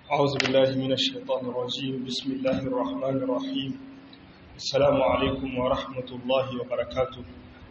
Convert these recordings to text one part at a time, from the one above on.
أعوذ بالله من الشيطان الرجيم بسم الله الرحمن الرحيم السلام عليكم ورحمة الله وبركاته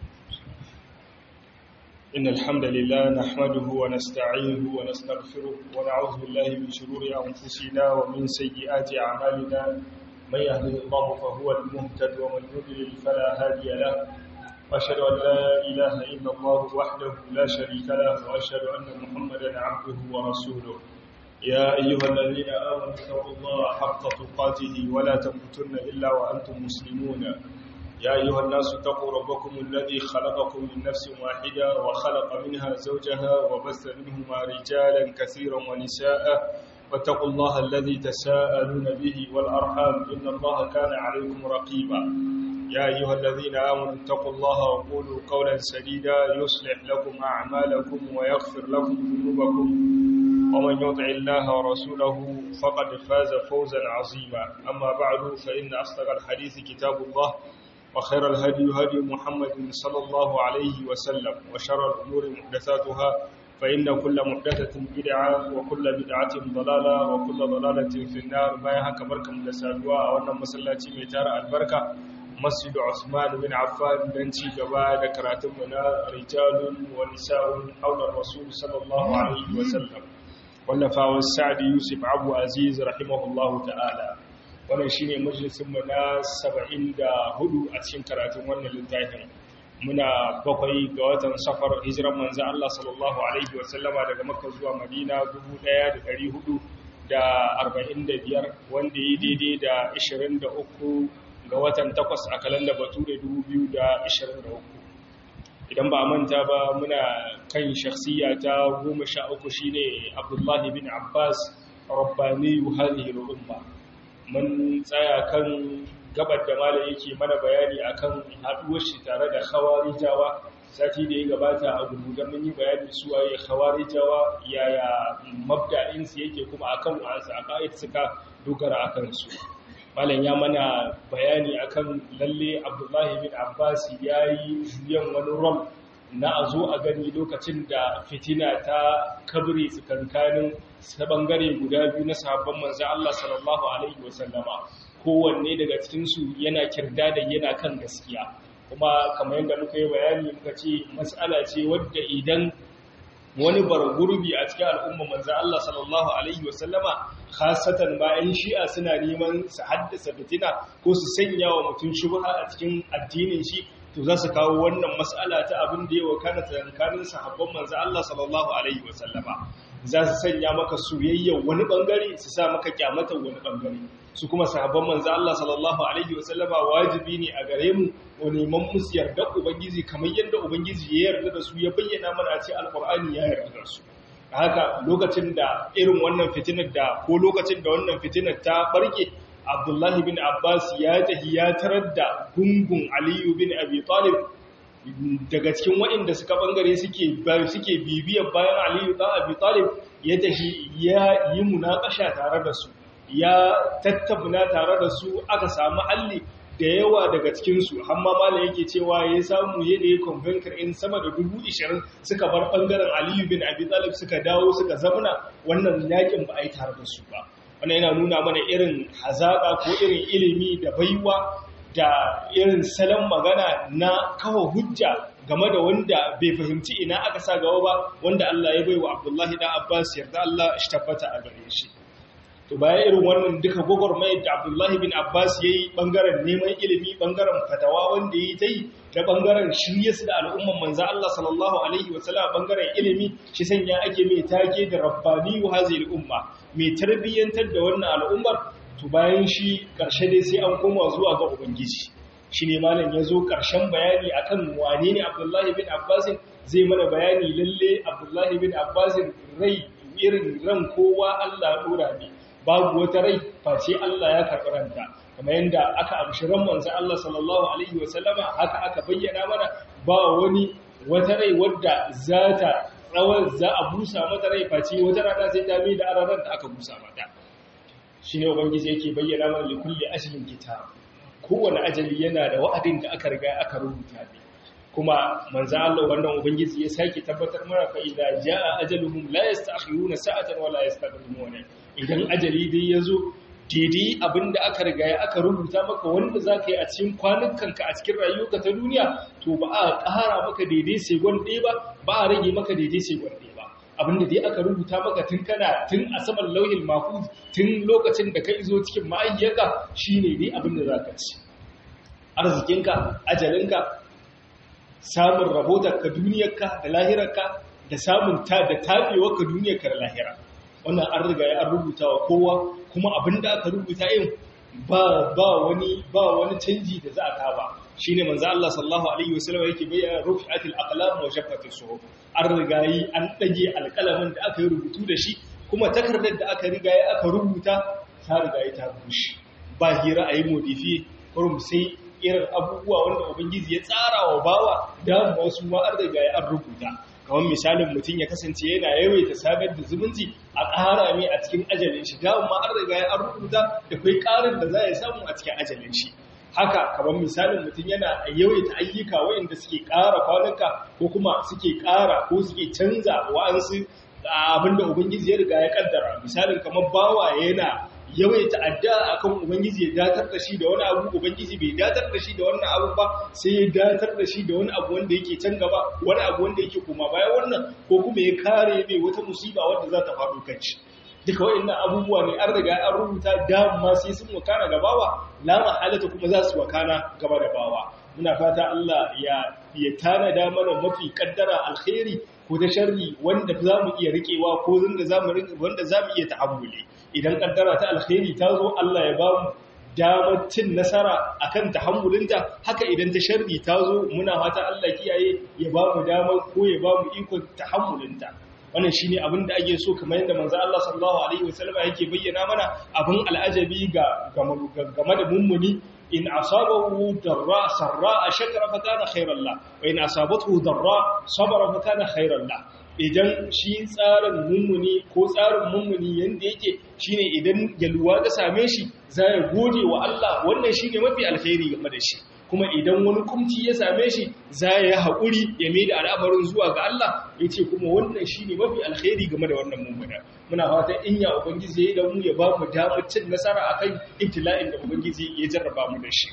إن الحمد لله نحمده ونستعينه ونستغفره ونعوذ بالله من شرور أنفسنا ومن سيئات أعمالنا من يهده الله فهو المهتد ومن يضلل فلا هادي له وأشهد أن لا إله إلا الله وحده لا شريك له وأشهد أن محمدا عبده ورسوله يا أيها الذين آمنوا اتقوا الله حق تقاته ولا تموتن إلا وأنتم مسلمون يا أيها الناس اتقوا ربكم الذي خلقكم من نفس واحدة وخلق منها زوجها وبث منهما رجالا كثيرا ونساء واتقوا الله الذي تساءلون به والأرحام إن الله كان عليكم رقيبا يا أيها الذين آمنوا اتقوا الله وقولوا قولا سديدا يصلح لكم أعمالكم ويغفر لكم ذنوبكم ومن يطع الله ورسوله فقد فاز فوزا عظيما أما بعد فإن أصدق الحديث كتاب الله وخير الهدي هدي محمد صلى الله عليه وسلم وشر الأمور محدثاتها فإن كل محدثة بدعة وكل بدعة ضلالة وكل ضلالة في النار ما يهك بركة مدسادوا وأن مسلاتي ميتار البركة مسجد عثمان بن عفان دنتي gaba da karatunmu na rijalun wa nisa'un haular rasul sallallahu alaihi wa sallam wallafawa sa'adi yusuf abu aziz rahimahullahu ta'ala wannan shine majalisinmu na 74 a cikin karatun wannan littafin muna bakwai ga watan safar hijiran manzo Allah sallallahu alaihi wa sallama daga makka zuwa madina 1445 wanda yi daidai da 23 ga watan takwas a kalanda bature 2023 idan ba manta ba muna kan shakhsiya ta goma sha uku shine abdullahi bin abbas rabbani hadhihi al-umma mun tsaya kan gabar da malam yake mana bayani akan haduwar shi tare da khawarijawa sati da ya gabata a gurgudan mun yi bayani su waye khawarijawa yaya mabda'in su yake kuma akan wasu aqaid suka dogara akan su malam ya mana bayani akan lalle abdullahi bin abbas ya yi juyan wani rom na a zo a gani lokacin da fitina ta kabri tsakankanin ta bangare guda biyu na sahabban manzan Allah sallallahu alaihi wasallama kowanne daga cikinsu yana kirda da yana kan gaskiya kuma kamar yadda muka yi bayani muka ce matsala ce wadda idan wani bargurbi a cikin al'umma manzan Allah sallallahu Alaihi wasallama khasatan bayan shi'a suna neman su haddasa fitina ko su sanya wa mutum shubha a cikin addinin shi to za su kawo wannan mas'ala ta abin da ya wakana tsakankanin sahabban manzan Allah sallallahu Alaihi wasallama za su sanya maka soyayya wani bangare su sa maka kyamatar wani bangare su kuma sahabban manzo Allah sallallahu alaihi wasallama wajibi ne a gare mu mu neman musu yarda ubangiji kamar yadda ubangiji ya yarda da su ya bayyana mana a cikin alqur'ani ya yarda da su haka lokacin da irin wannan fitinar da ko lokacin da wannan fitinar ta barke Abdullahi bin Abbas ya tahi ya tarar da gungun Aliyu bin Abi Talib daga cikin waɗanda suka bangare suke suke bibiyar bayan Aliyu dan Abi Talib ya tahi ya yi munakasha tare da su ya tattabuna tare da su aka samu halli da yawa daga cikinsu hamma mala yake cewa ya samu yadda ya convenker in sama da dubu ishirin suka bar ɓangaren aliyu bin abi talib suka dawo suka zamana wannan yakin ba a yi tare da su ba wannan yana nuna mana irin hazaƙa ko irin ilimi da baiwa da irin salon magana na kawo hujja game da wanda bai fahimci ina aka sa gaba ba wanda Allah ya baiwa Abdullahi dan Abbas yarda Allah shi tabbata a gare shi to baya irin wannan duka gwagwarmayar da abdullahi bin abbas ya yi ɓangaren neman ilimi ɓangaren fatawa wanda ya yi ta yi da ɓangaren shirye su da al'umman manza Allah sallallahu alaihi wasallam ɓangaren ilimi shi sanya ake mai take da rabbani wa hazil umma mai tarbiyyantar da wannan al'ummar to bayan shi ƙarshe dai sai an koma zuwa ga ubangiji shi ne malam ya zo ƙarshen bayani akan wane ne abdullahi bin abbasin zai mana bayani lalle abdullahi bin abbasin rai irin ran kowa Allah ɗora ne babu wata rai face Allah ya karɓi ranta kamar yadda aka amshi ran manzo Allah sallallahu alaihi wa sallama haka aka bayyana mana ba wani wata rai wadda za ta tsawon za a busa mata rai face wata rana sai ta mai da ararar da aka busa mata shine ubangiji yake bayyana mana li kulli ajalin kitab kowane ajali yana da wa'adin da aka riga aka rubuta ne kuma manzo Allah wannan ubangiji ya sake tabbatar mana fa idza jaa ajaluhum la yasta'khiruna sa'atan wa la yastaqdimuna idan ajali dai yazo daidai abinda aka riga ya aka rubuta maka wanda zaka yi a cikin kwanukanka a cikin rayuwarka ta duniya to ba a ƙara maka daidai sai ɗaya ba ba a rage maka daidai sai ɗaya ba abinda dai aka rubuta maka tun kana tun a saman lauhin mahfuz tun lokacin da ka izo cikin ma'ayyaka shine dai abinda zaka ci arzikinka ajalinka samun rabotarka duniyarka da lahirarka da samun ta da tabewarka duniyarka da lahira wannan an riga ya rubuta wa kowa kuma abinda aka rubuta yin ba ba wani ba wani canji da za a kaba shine manzo Allah sallallahu alaihi wasallam yake bayyana rufi'atil aqlam wa shaffatis suhuf an riga yi an dage alƙalamin da aka yi rubutu da shi kuma takardar da aka riga ya aka rubuta ta riga ya ta bushe ba hira ayi modifi kurum sai irin abubuwa wanda ubangiji ya tsara wa bawa da wasu ma an riga ya an rubuta kamar misalin mutum ya kasance yana yawaita sabar da zumunci a ƙara mai a cikin ajalin shi dawon ma an riga ya an rubuta da kai ƙarin da za ya samu a cikin ajalin shi haka kamar misalin mutum yana yawaita ayyuka wayanda suke ƙara kwanuka ko kuma suke ƙara ko suke canza wa'ansu abinda ubangiji ya riga ya kaddara misalin kamar bawa yana yawaita addu'a akan ubangiji ya datar da shi da wani abu ubangiji bai datar da shi da wannan abu ba sai ya datar da shi da wani abu wanda yake can gaba wani abu wanda yake kuma baya wannan ko kuma ya kare mai wata musiba wanda za ta faɗo kan shi duka waɗannan abubuwa ne an riga an rubuta dama sai sun wakana gabawa la mahalata kuma za su wakana gaba da bawa muna fata Allah ya ya tanada mana mafi kaddara alkhairi ko da sharri wanda za mu iya rikewa ko wanda za mu wanda za mu iya ta'ammuli idan kaddara ta alkhairi ta zo Allah ya ba mu damar cin nasara akan tahammulinta haka idan ta sharri ta zo muna fata Allah kiyaye ya ba mu damar ko ya ba mu ikon tahammulinta wannan shine abin da ake so kamar yadda manzo Allah sallallahu alaihi wasallam yake bayyana mana abin al'ajabi ga game da mummuni in asabahu darra sarra shakara fa kana khairan la wa in asabathu darra sabara fa kana khairan la idan shi tsarin mummuni ko tsarin mummuni yanda yake shine idan yalwa ta same shi za ya gode wa Allah wannan shine mafi alkhairi game da shi kuma idan wani kumci ya same shi za ya yi haƙuri ya mai da al'amarin zuwa ga Allah ya ce kuma wannan shi ne mafi alkhairi game da wannan mummuna muna fatan in ya ubangiji ya yi da mu ya ba mu damar cin nasara a kan ibtila'in da ubangiji ya jarraba mu da shi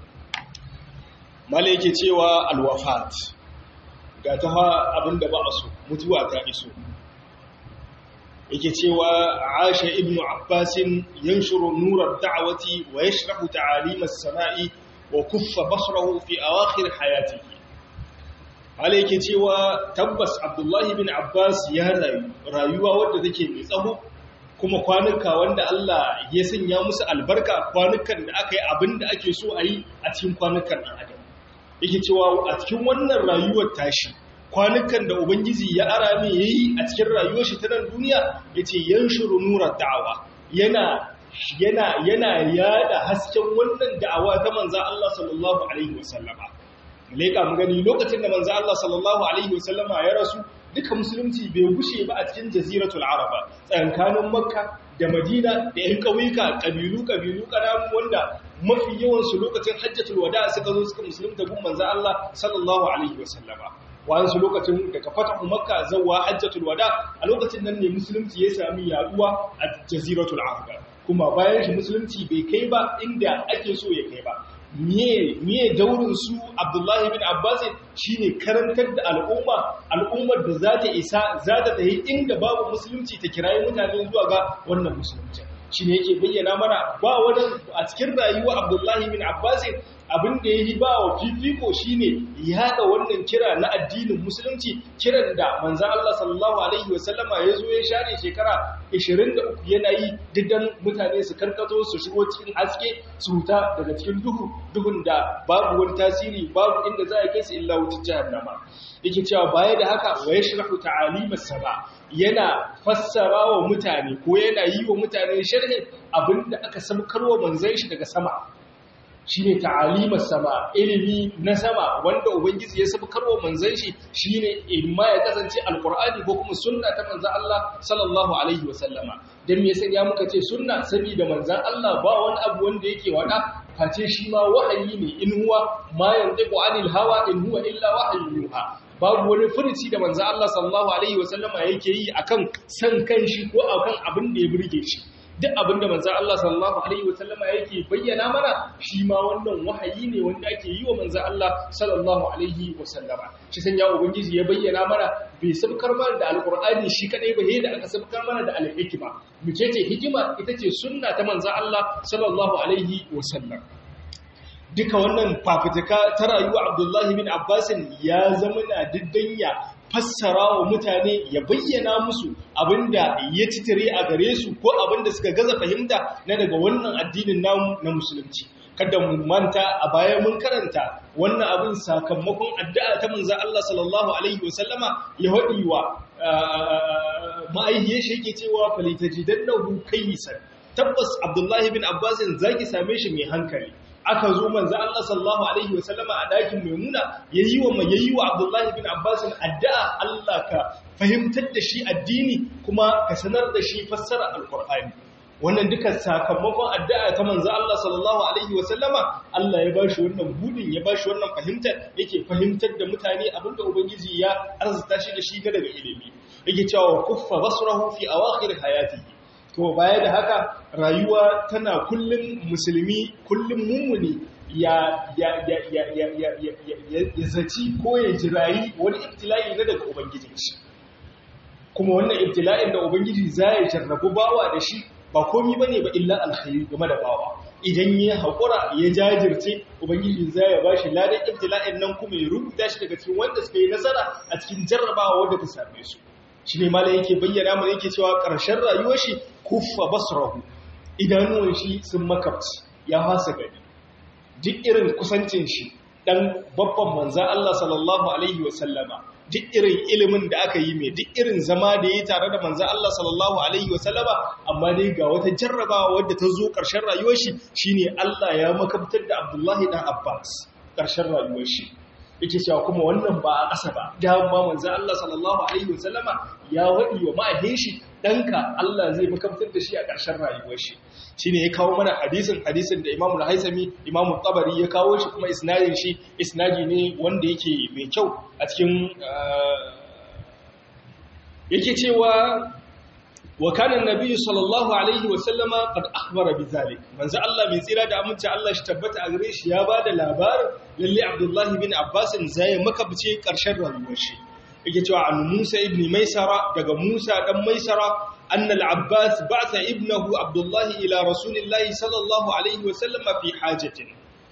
mala yake cewa alwafat ga ta abin da ba a so mutuwa ta iso yake cewa Aisha ibn Abbasin yanshuru nurar da'awati wa yashrahu ta'alim as-sama'i wa kuffa basrahu fi awakhir hayatihi hala yake cewa tabbas Abdullahi bin Abbas ya rayu rayuwa wadda take mai tsaho kuma kwanuka wanda Allah ya sanya musu albarka kwanukan da aka yi abinda ake so a yi a cikin kwanukan ɗan adam yake cewa a cikin wannan rayuwar tashi kwanukan da Ubangiji ya ara mai yayi a cikin rayuwar shi ta nan duniya yace yanshuru nurar da'awa yana yana yana yada hasken wannan da'awa ta manzo Allah sallallahu alaihi wasallama malaika mu gani lokacin da manzo Allah sallallahu alaihi wasallama ya rasu duka musulunci bai gushe ba a cikin jaziratul araba tsakanin makka da madina da yan kauyuka kabilu kabilu kanamu wanda mafi yawan su lokacin hajjatul wada suka zo suka musulunta gun manzo Allah sallallahu alaihi wasallama wasu lokacin daga fatahu makka zawwa hajjatul wada a lokacin nan ne musulunci ya sami yaduwa a jaziratul araba kuma bayan shi musulunci bai kai ba inda ake so ya kai ba miye daurin su abdullahi bin abbas shine karantar da al'umma al'ummar da za ta isa za ta tafi inda babu musulunci ta kirayi mutane zuwa ga wannan musulunci shi ne yake bayyana mana ba wani a cikin rayuwa abdullahi bin abbas abin da ya yi ba wa fifiko shi ne yaɗa wannan kira na addinin musulunci kiran da manzan Allah sallallahu Alaihi wasallama ya zo ya share shekara 23 yana yi diddan mutane su karkato su shigo cikin haske su huta daga cikin duhu duhun da babu wani tasiri babu inda za a kai su illa wutar jahannama yake cewa baya da haka wa yashrahu ta'alimas sama yana fassara wa mutane ko yana yi wa mutane sharhin abinda aka samkarwa manzon shi daga sama shine ta'alimar sama ilimi na sama wanda ubangiji ya sabkarwa manzon shi shine imma ya kasance alqur'ani ko kuma sunna ta manzon Allah sallallahu alaihi wasallama dan me yasa ya muka ce sunna saboda manzon Allah ba wani abu wanda yake wada face shi ma wahayi ne in huwa ma yantiqu anil hawa in huwa illa wahyun yuha babu wani furuci da manzon Allah sallallahu alaihi wasallama yake yi akan san kanshi ko akan abin da ya burge shi duk abinda manzo Allah sallallahu alaihi wasallama yake bayyana mana shi ma wannan wahayi ne wanda ake yi wa manzo Allah sallallahu alaihi wasallama shi san ya ubangiji ya bayyana mana bai sabkar mana da alqur'ani shi kadai ba da aka sabkar mana da alhikma muke ce hikima ita ce sunna ta manzo Allah sallallahu alaihi wasallam duka wannan fafutuka ta rayuwa Abdullahi bin Abbasin ya zama na diddanya fassara wa mutane ya bayyana musu abinda ya titire a gare su ko abinda suka gaza fahimta na daga wannan addinin namu na musulunci kada mu manta a baya mun karanta wannan abin sakamakon addu'a ta manzon Allah sallallahu alaihi wasallama ya hadi wa ma'aihiyar shi yake cewa falitajidannahu kayyisan tabbas Abdullahi bin Abbas zaki same shi mai hankali aka zo manzo Allah sallallahu alaihi wasallama a dakin Maimuna yayi wa yayi wa Abdullah ibn Abbas addu'a Allah ka fahimtar da shi addini kuma ka sanar da shi fassara alqur'ani wannan duka sakamakon addu'a ta manzo Allah sallallahu alaihi wasallama Allah ya bashi wannan budin ya bashi wannan fahimtar yake fahimtar da mutane abinda ubangiji ya arzuta shi da shi ga daga ilimi yake cewa kuffa basrahu fi awakhir hayatihi to baya da haka rayuwa tana kullum musulmi kullum mummuni ya ya ya ya ya ya ya ya zaci ko ya jirayi wani ibtila'i na daga ubangijin shi kuma wannan ibtila'in da ubangiji za ya jarrabu bawa da shi ba komi bane ba illa alkhairi game da bawa idan ya haƙura ya jajirce ubangiji za ya bashi ladan ibtila'in nan kuma ya rubuta shi daga cikin wanda suka yi nasara a cikin jarrabawa wanda ta same su shi ne malai yake bayyana mana yake cewa ƙarshen rayuwar shi kuffa basrahu idanuwan shi sun makabci ya fasa gani duk irin kusancin shi dan babban manzan Allah sallallahu alaihi wasallama duk irin ilimin da aka yi mai duk irin zama da ya tare da manzan Allah sallallahu alaihi wasallama amma dai ga wata jarrabawa wadda ta zo ƙarshen rayuwar shi shine Allah ya makabtar da Abdullahi dan Abbas ƙarshen rayuwar shi yake cewa kuma wannan ba a ƙasa ba dama manzo Allah sallallahu alaihi wasallama ya wadi wa ma'ahin shi danka Allah zai makamtar da shi a ƙarshen rayuwar shi shine ya kawo mana hadisin hadisin da Imam Al-Haisami Imam Tabari ya kawo shi kuma isnadin shi isnadi ne wanda yake mai kyau a cikin yake cewa wa kana annabi sallallahu alaihi wa sallama qad akhbara bizalik manzo Allah mai tsira da aminci Allah shi tabbata a gare shi ya bada labarin lalle Abdullah bin Abbas zai makabce karshen rayuwar shi yake cewa an Musa ibn Maisara daga Musa dan Maisara anna al-Abbas ba'atha ibnahu Abdullah ila rasulillahi sallallahu alaihi wa sallama fi hajatin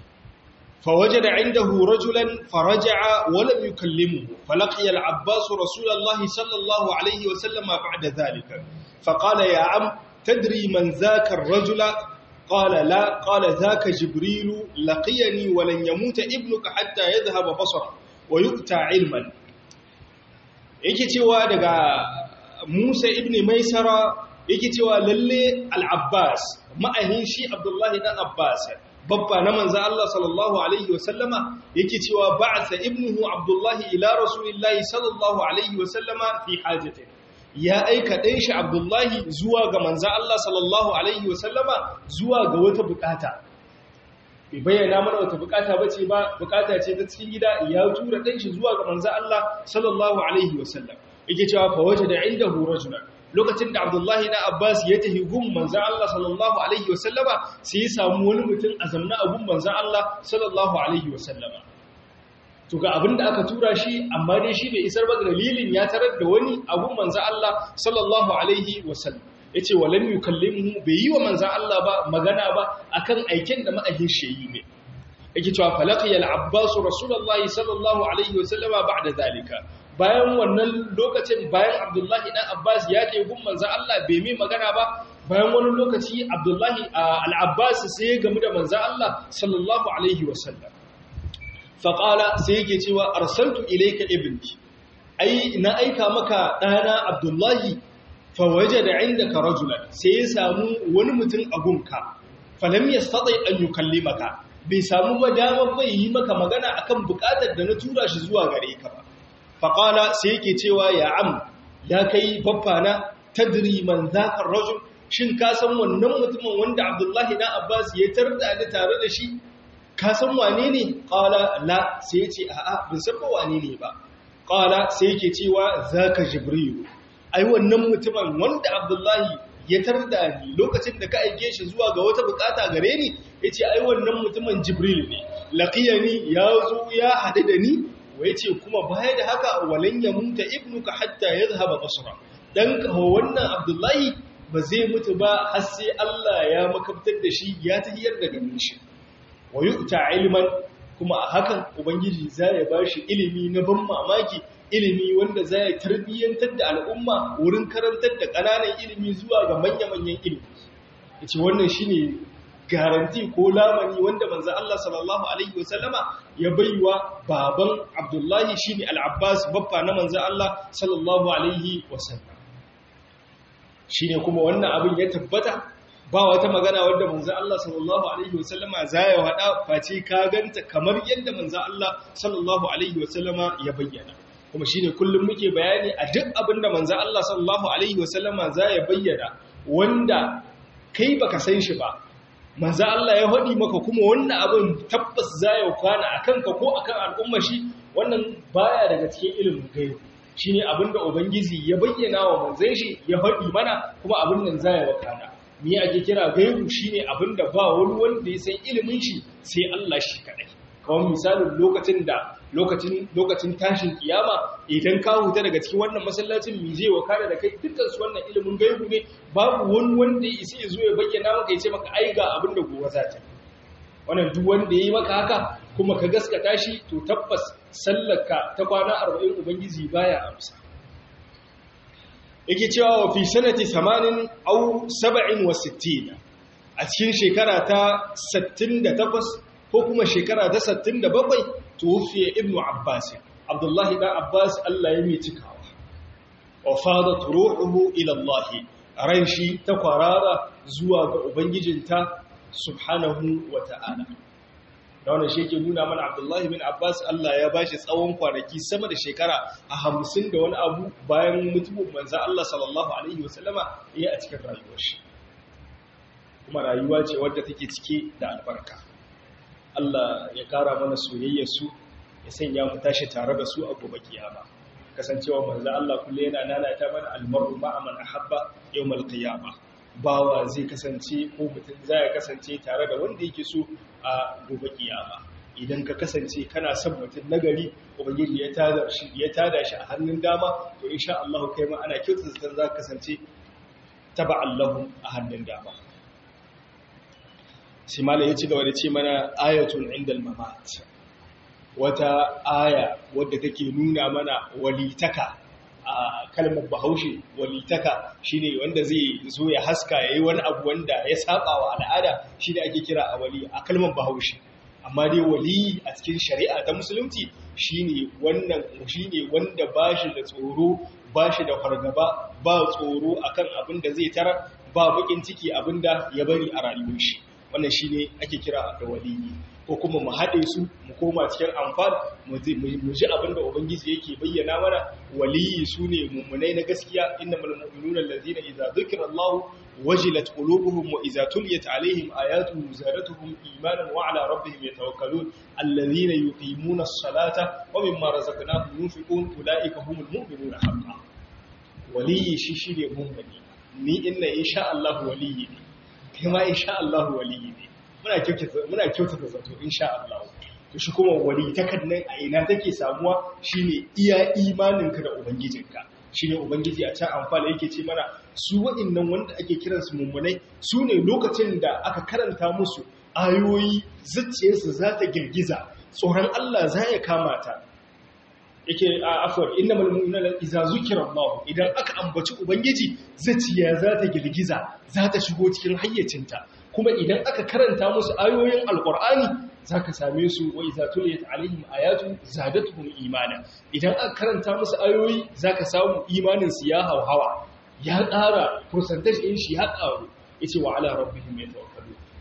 فوجد عنده رجلا فرجع ولم يكلمه فلقي العباس رسول الله صلى الله عليه وسلم بعد ذلك فقال يا عم تدري من ذاك الرجل قال لا قال ذاك جبريل لقيني ولن يموت ابنك حتى يذهب بصره ويؤتى علما yake cewa daga Musa ibn Maisara yake cewa lalle al-Abbas ma'ahin shi Abdullahi dan Abbas babba na manzo Allah sallallahu alaihi wasallama yake cewa ba'atha ibnuhu Abdullahi ila rasulillahi sallallahu alaihi wasallama fi hajatin ya aika ɗan shi Abdullahi zuwa ga manzo Allah sallallahu alaihi wasallama zuwa ga wata bukata bai bayyana mana wata bukata bace ba bukata ce ta cikin gida ya tura ɗan shi zuwa ga manzo Allah sallallahu alaihi wasallam yake cewa fa wajada indahu rajulan lokacin da Abdullahi na Abbas ya tafi gun manzan Allah sallallahu Alaihi wasallama sai ya samu wani mutum a zamna a gun manzan Allah sallallahu Alaihi wasallama. To ga abin da aka tura shi, amma dai shi bai isar ba dalilin ya tarar da wani a gun manzan Allah sallallahu Alaihi wasallam. Ya ce, walan yi kallin bai yi wa manzan Allah ba magana ba akan aiken da ma'ahin shi yi ne. Yake cewa falakiyar Abbasu Rasulallah sallallahu Alaihi wasallama ba da zalika. bayan wannan lokacin bayan abdullahi ɗan abbas ya ke gun manzan Allah bai mai magana ba bayan wani lokaci abdullahi al'abbas sai ya gamu da manzan Allah sallallahu alaihi wasallam faƙala sai yake cewa arsaltu ilaika ibnki ai na aika maka ɗana abdullahi fawaje da inda ka rajulan sai ya samu wani mutum a gunka falam ya staɗai an yi kalli maka bai samu ba damar bai yi maka magana akan bukatar da na tura shi zuwa gare ka ba faqala sai yake cewa ya am ya kai baffana tadri man zaka rajul shin ka san wannan mutumin wanda Abdullahi dan Abbas ya tarda da tare da shi ka san wane ne qala la sai ya ce a'a ban san ba wane ne ba qala sai yake cewa zaka jibril ai wannan mutumin wanda Abdullahi ya tarda ni lokacin da ka aike shi zuwa ga wata bukata gare ni yace ai wannan mutumin jibril ne laqiyani ya zo ya hadu da ni wa yace kuma baya da haka walan yamuta ibnuka hatta yadhhaba basra dan ka wannan Abdullahi ba zai mutu ba har sai Allah ya makabtar da shi ya tahiyar da ganin shi wa yu'ta ilman kuma a hakan ubangiji zai ba shi ilimi na ban mamaki ilimi wanda zai tarbiyyantar da al'umma wurin karantar da ƙananan ilimi zuwa ga manya-manyan ilimi yace wannan shine garanti ko lamani wanda manzo Allah sallallahu alaihi wasallama ya baiwa baban Abdullahi shine al-Abbas baffa na manzo Allah sallallahu alaihi wasallam shine kuma wannan abin ya tabbata ba wata magana wadda manzo Allah sallallahu alaihi wasallama zai wada face ka ganta kamar yadda manzo Allah sallallahu alaihi wasallama ya bayyana kuma shine kullum muke bayani a duk abin da manzo Allah sallallahu alaihi wasallama zai bayyana wanda kai baka san shi ba manzo Allah ya hadi maka kuma wannan abin tabbas zai kwana akan ka ko akan al'umma shi wannan baya daga cikin ilimin gaibi shi ne abinda Ubangiji ya bayyana wa manzan shi ya faɗi mana kuma abin nan za ya wakana. Ni ake kira gaibu shi ne abinda ba wani wanda ya san ilimin shi sai Allah shi kaɗai. Kawai misalin lokacin da lokacin tashin kiyama idan ka huta daga cikin wannan masallacin mi zai wakana da kai dukkan su wannan ilimin gaibu ne babu wani wanda ya isa ya zo ya bayyana maka ya ce maka ai ga abin da gobe za ta yi. Wannan duk wanda ya yi maka haka kuma ka gaskata shi to tabbas sallarka ta kwana arba'in ubangiji baya amsa yake cewa wa fi sanati 80 au 67 a cikin shekara ta 68 ko kuma shekara ta 67 tuwfiya ibnu abbas abdullahi dan abbas Allah ya mai cikawa wa fadat ruhuhu ila Allah ran shi ta kwarara zuwa ga ubangijinta subhanahu wa ta'ala da wannan shi ke nuna mana abdullahi bin abbas allah ya bashi tsawon kwanaki sama da shekara a hamsin da wani abu bayan mutumin manza allah sallallahu alaihi wasallama ya a cikin rayuwar shi kuma rayuwa ce wadda take cike da albarka allah ya kara mana soyayyar su ya sanya mu tashi tare da su a gobe kiyama kasancewa manza allah kullum yana nanata mana almaru ma'a man ahabba yawmal qiyamah bawa zai kasance ko mutum zai kasance tare da wanda yake so a gobe kiyama idan ka kasance kana son mutum nagari ubangiji ya tada shi ya tada shi a hannun dama to insha Allah kai ma ana kyautata zan za ka kasance taba'an lahu a hannun dama sai malai ya ci gaba da ce mana ayatun indal mamat wata aya wadda take nuna mana walitaka a kalmar bahaushe walitaka shine wanda zai zo ya haska ya yi wani abu wanda ya saba wa al'ada shi da ake kira a wali a kalmar bahaushe amma dai wali a cikin shari'a ta musulunci shine wannan shine wanda ba shi da tsoro ba shi da fargaba ba tsoro akan abin da zai tara ba bakin ciki abin da ya bari a rayuwar shi wannan shine ake kira da waliyi ko kuma mu haɗe su mu koma cikin amfani mu ji abin da ubangiji yake bayyana mana waliyi su ne mummunai na gaskiya inna malmu'minuna allazina idza dhukira Allah wajilat qulubuhum wa idza tuliyat alaihim ayatuhu zadatuhum imanan wa ala rabbihim yatawakkalun allazina yuqimuna as-salata wa mimma razaqnahum yunfiqun ulaika humul mu'minuna haqqan waliyi shi shine mummuni ni inna insha Allah waliyi ne kai ma insha Allah waliyi ne muna kyautata zato insha Allah to shi kuma wali takannan a ina take samuwa shine iya imaninka da ubangijinka shine ubangiji a can amfani yake ce mana su waɗannan wanda ake kiransu mummunai su ne lokacin da aka karanta musu ayoyi zuciyarsu za ta girgiza tsoron Allah za ya kama ta yake a afwar innamal mu'minuna idza zukira Allah idan aka ambaci ubangiji zuciya za ta girgiza za ta shigo cikin hayyacinta kuma idan aka karanta musu ayoyin alkur'ani za ka same su wa iza tuliyat alaihim ayatu zadatuhum imana idan aka karanta musu ayoyi za ka samu imanin su ya hauhawa ya ƙara percentage ɗin shi ya ƙaru yace wa ala rabbihim yatawakkalu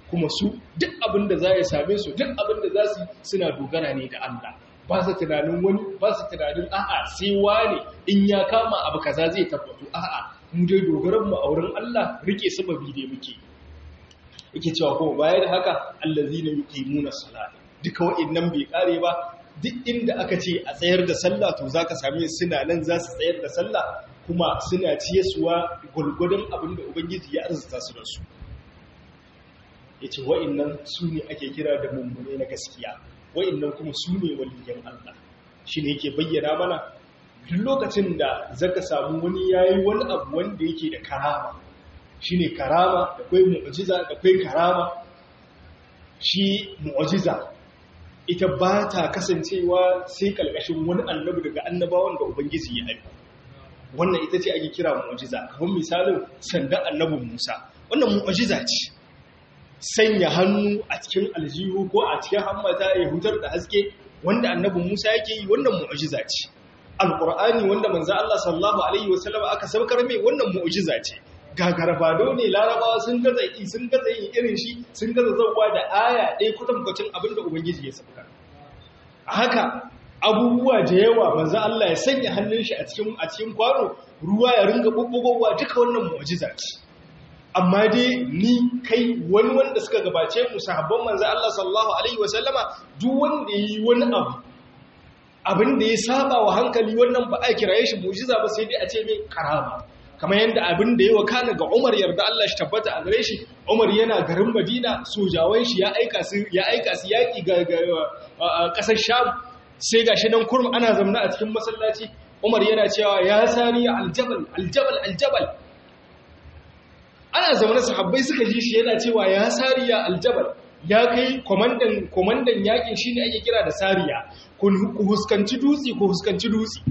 kuma su duk abin da za ya same su duk abin da za su suna dogara ne da Allah ba su tunanin wani ba su tunanin a'a sai wane in ya kama abu kaza zai tabbatu a'a mu dai dogaran mu a wurin Allah rike sababi dai muke yake cewa kuma baya da haka allazina yuqimuna salata duka wa'annan bai kare ba duk inda aka ce a tsayar da sallah to zaka same suna nan za su tsayar da sallah kuma suna ciyesuwa gulgudun abin da ubangiji ya arzuta su da su yace wa'annan su ne ake kira da mummune na gaskiya wa'annan kuma su ne waliyan Allah shine yake bayyana mana duk lokacin da zaka samu wani yayi wani abu wanda yake da karama shine karama da kai mu'jiza da kai karama shi mu'jiza ita ba ta kasancewa sai kalkashin wani annabi daga annabawan da ubangiji ya aika wannan ita ce ake kira mu'jiza kamar misalin sanda annabin Musa wannan mu'jiza ce sanya hannu a cikin aljihu ko a cikin hammata ya hutar da haske wanda annabin Musa yake yi wannan mu'jiza ce alqur'ani wanda manzo Allah sallallahu alaihi wasallam aka saukar mai wannan mu'jiza ce gagarbado ne larabawa sun gaza yi sun gaza yin irin shi sun gaza zauwa da aya ɗaya kwatankwacin abin da ubangiji ya sauka a haka abubuwa da yawa manzo Allah ya sanya hannun shi a cikin a cikin kwano ruwa ya ringa bubbugowa duka wannan mu'jiza ce amma dai ni kai wani wanda suka gabace mu sahabban manzo Allah sallallahu alaihi wasallama duk wanda yi wani abu abin da ya saba wa hankali wannan ba a kiraye shi mu'jiza ba sai dai a ce mai karama kamar yadda abin da ya wakana ga Umar yarda Allah shi tabbata a gare shi Umar yana garin Madina sojawan shi ya aika su ya aika su yaki ga kasar Sham sai gashi nan kurum ana zamna a cikin masallaci Umar yana cewa ya sani aljabal aljabal aljabal ana zamana sahabbai suka ji shi yana cewa ya sariya aljabal ya kai komandan komandan yakin shine ake kira da sariya ku huskanci dutsi ku huskanci dutsi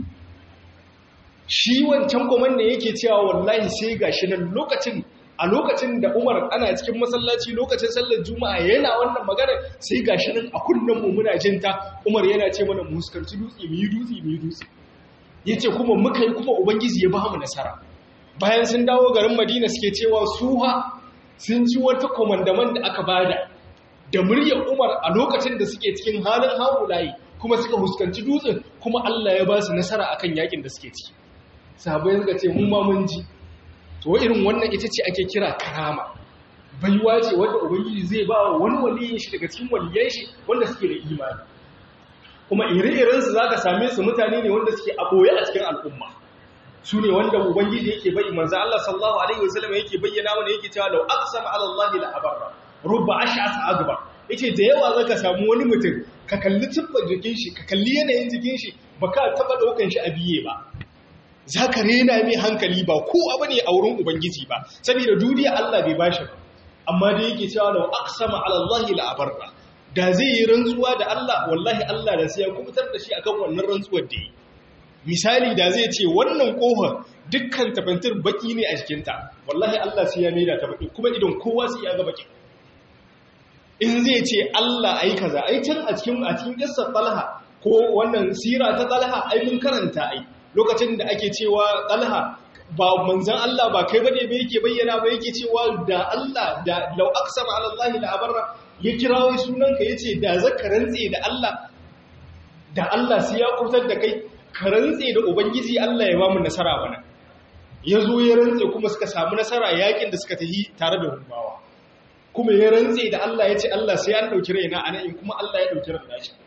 shi wancan komandan yake cewa wallahi sai gashi nan lokacin a lokacin da Umar ana cikin masallaci lokacin sallar Juma'a yana wannan magana sai gashi nan a kunnen mu muna jin ta Umar yana ce mana mu huskanci dutse mu yi dutse mu yi dutse yace kuma muka yi kuma ubangiji ya ba mu nasara bayan sun dawo garin Madina suke cewa suha sun ji wata komandaman da aka bada da muryar Umar a lokacin da suke cikin halin haulayi kuma suka huskanci dutsen kuma Allah ya ba su nasara akan yakin da suke ciki sahabbai suka ce mun ma mun ji to irin wannan ita ce ake kira karama baiwa ce wanda ubangiji zai ba wa wani waliyin shi daga cikin waliyan shi wanda suke da imani kuma ire-iren su zaka same su mutane ne wanda suke a boye a cikin al'umma su ne wanda ubangiji yake bai manzo Allah sallallahu alaihi wasallam yake bayyana mana yake cewa law aqsama ala Allah la abarra rubba ash'as akbar yace da yawa zaka samu wani mutum ka kalli tubban jikin shi ka kalli yanayin jikin shi baka taba daukan shi a biye ba za ka rena mai hankali ba ko abu ne a wurin Ubangiji ba, saboda duniya Allah bai bashi ba, amma da yake cewa da aksama alallahi la'abarra, da zai yi rantsuwa da Allah, wallahi Allah da sai ya kubutar da shi akan wannan rantsuwar da yi. Misali da zai ce wannan ƙofar dukkan tafantir baki ne a jikinta, wallahi Allah sai ya maida ta baki, kuma idan kowa sai ya ga baki. In zai ce Allah ai kaza, ai can a cikin a cikin kissar Talha ko wannan sira ta Talha ai mun karanta ai. lokacin da ake cewa ɗalha ba manzan Allah ba kai bane ba yake bayyana ba yake cewa da Allah da lau aksama ala Allah la abarra ya kirawo sunanka yace da zaka rantse da Allah da Allah sai ya kurtar da kai ka rantse da ubangiji Allah ya ba mu nasara bana yazo ya rantse kuma suka samu nasara yakin da suka tafi tare da rubawa kuma ya rantse da Allah yace Allah sai an dauki raina anan kuma Allah ya dauki raina shi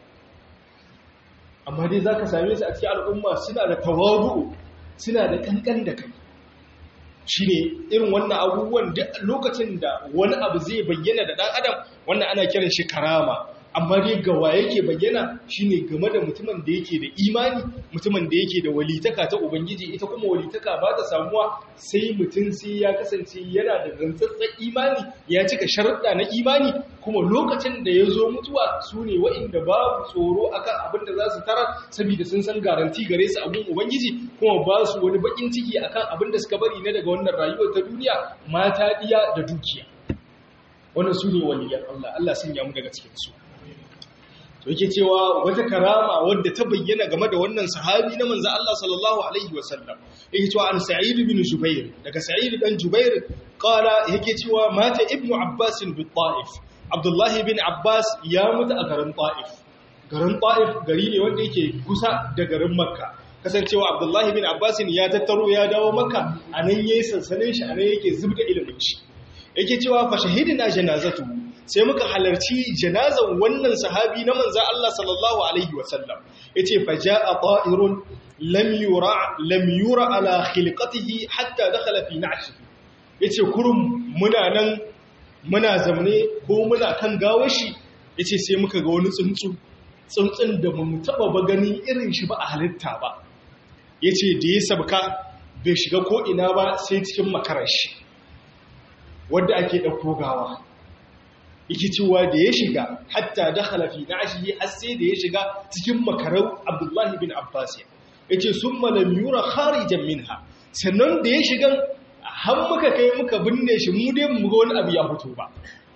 amma dai za ka same su a cikin al'umma suna da tawadu suna da kankan da kai shi ne irin wannan abubuwan lokacin da wani abu zai bayyana da ɗan adam wannan ana kiran shi karama amma dai gawa yake bayyana shine game da mutumin da yake da imani mutumin da yake da walitaka ta ubangiji ita kuma walitaka ba ta samuwa sai mutum sai ya kasance yana da rantsatsen imani ya cika sharuɗa na imani kuma lokacin da ya zo mutuwa su ne wa'inda babu tsoro akan abin da za su tarar saboda sun san garanti gare su abin ubangiji kuma ba su wani bakin ciki akan abin da suka bari na daga wannan rayuwar ta duniya mata diya da dukiya wannan su ne waliyan Allah Allah sun yamu daga cikin su to yake cewa wata karama wadda ta bayyana game da wannan sahabi na manzo Allah sallallahu alaihi wasallam yake cewa an sa'id bin jubair daga sa'id dan jubair qala yake cewa mata ibnu abbas bi ta'if abdullahi bin abbas ya mutu a garin ta'if garin ta'if gari ne wanda yake kusa da garin makka kasancewa abdullahi bin abbas ya tattaro ya dawo makka anan yayin sansanin shi anan yake zubda ilimin shi yake cewa fa shahidina janazatu sai muka halarci janazan wannan sahabi na manza Allah sallallahu alaihi wasallam yace fa jaa ta'irun lam yura lam yura ala khilqatihi hatta dakhala fi na'shi yace kurum muna nan muna zamne ko muna kan gawar shi yace sai muka ga wani tsuntsu tsuntsun da mu taba ba gani irin shi ba a halitta ba yace da ya sabka bai shiga ko ina ba sai cikin makarar shi wanda ake dauko gawa yake cewa da ya shiga hatta dakhala fi na'shihi har sai da ya shiga cikin makarau Abdullahi bin Abbas yace summa lam yura kharijan minha sannan da ya shiga har muka kai muka binne shi mu dai mu ga wani abu ya fito ba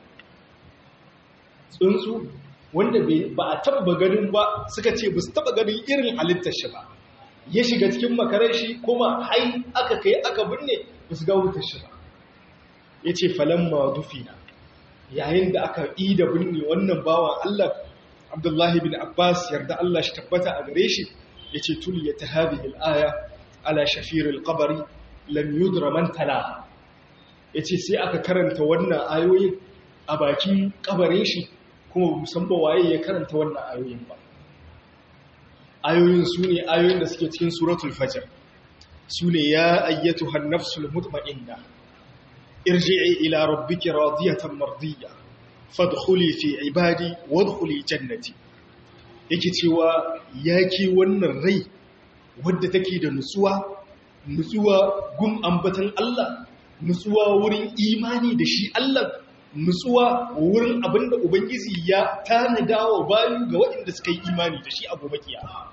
tsuntsu wanda ba a taba ganin ba suka ce ba su taba ganin irin halittar shi ba ya shiga cikin makarar shi kuma hai aka kai aka binne ba su ga wutar shi ba yace falamma dufina yayin da aka yi da binne wannan bawan Allah Abdullahi bin Abbas yarda Allah shi tabbata a gare shi yace tuliyat hadhihi al-aya ala shafir al-qabr lam yudra man talaha yace sai aka karanta wannan ayoyin a bakin kabarin shi kuma musamman waye ya karanta wannan ayoyin ba ayoyin sune ayoyin da suke cikin suratul fajr sune ya ayyatuhan nafsul mutma'inna ارجعي إلى ربك راضية مرضية فادخلي في عبادي وادخلي جنتي yake cewa yaki wannan rai wadda take da nutsuwa nutsuwa gun ambatan Allah nutsuwa wurin imani da shi Allah nutsuwa wurin abinda ubangiji ya tanada wa bayu ga waɗanda suka yi imani da shi a gobe kiyama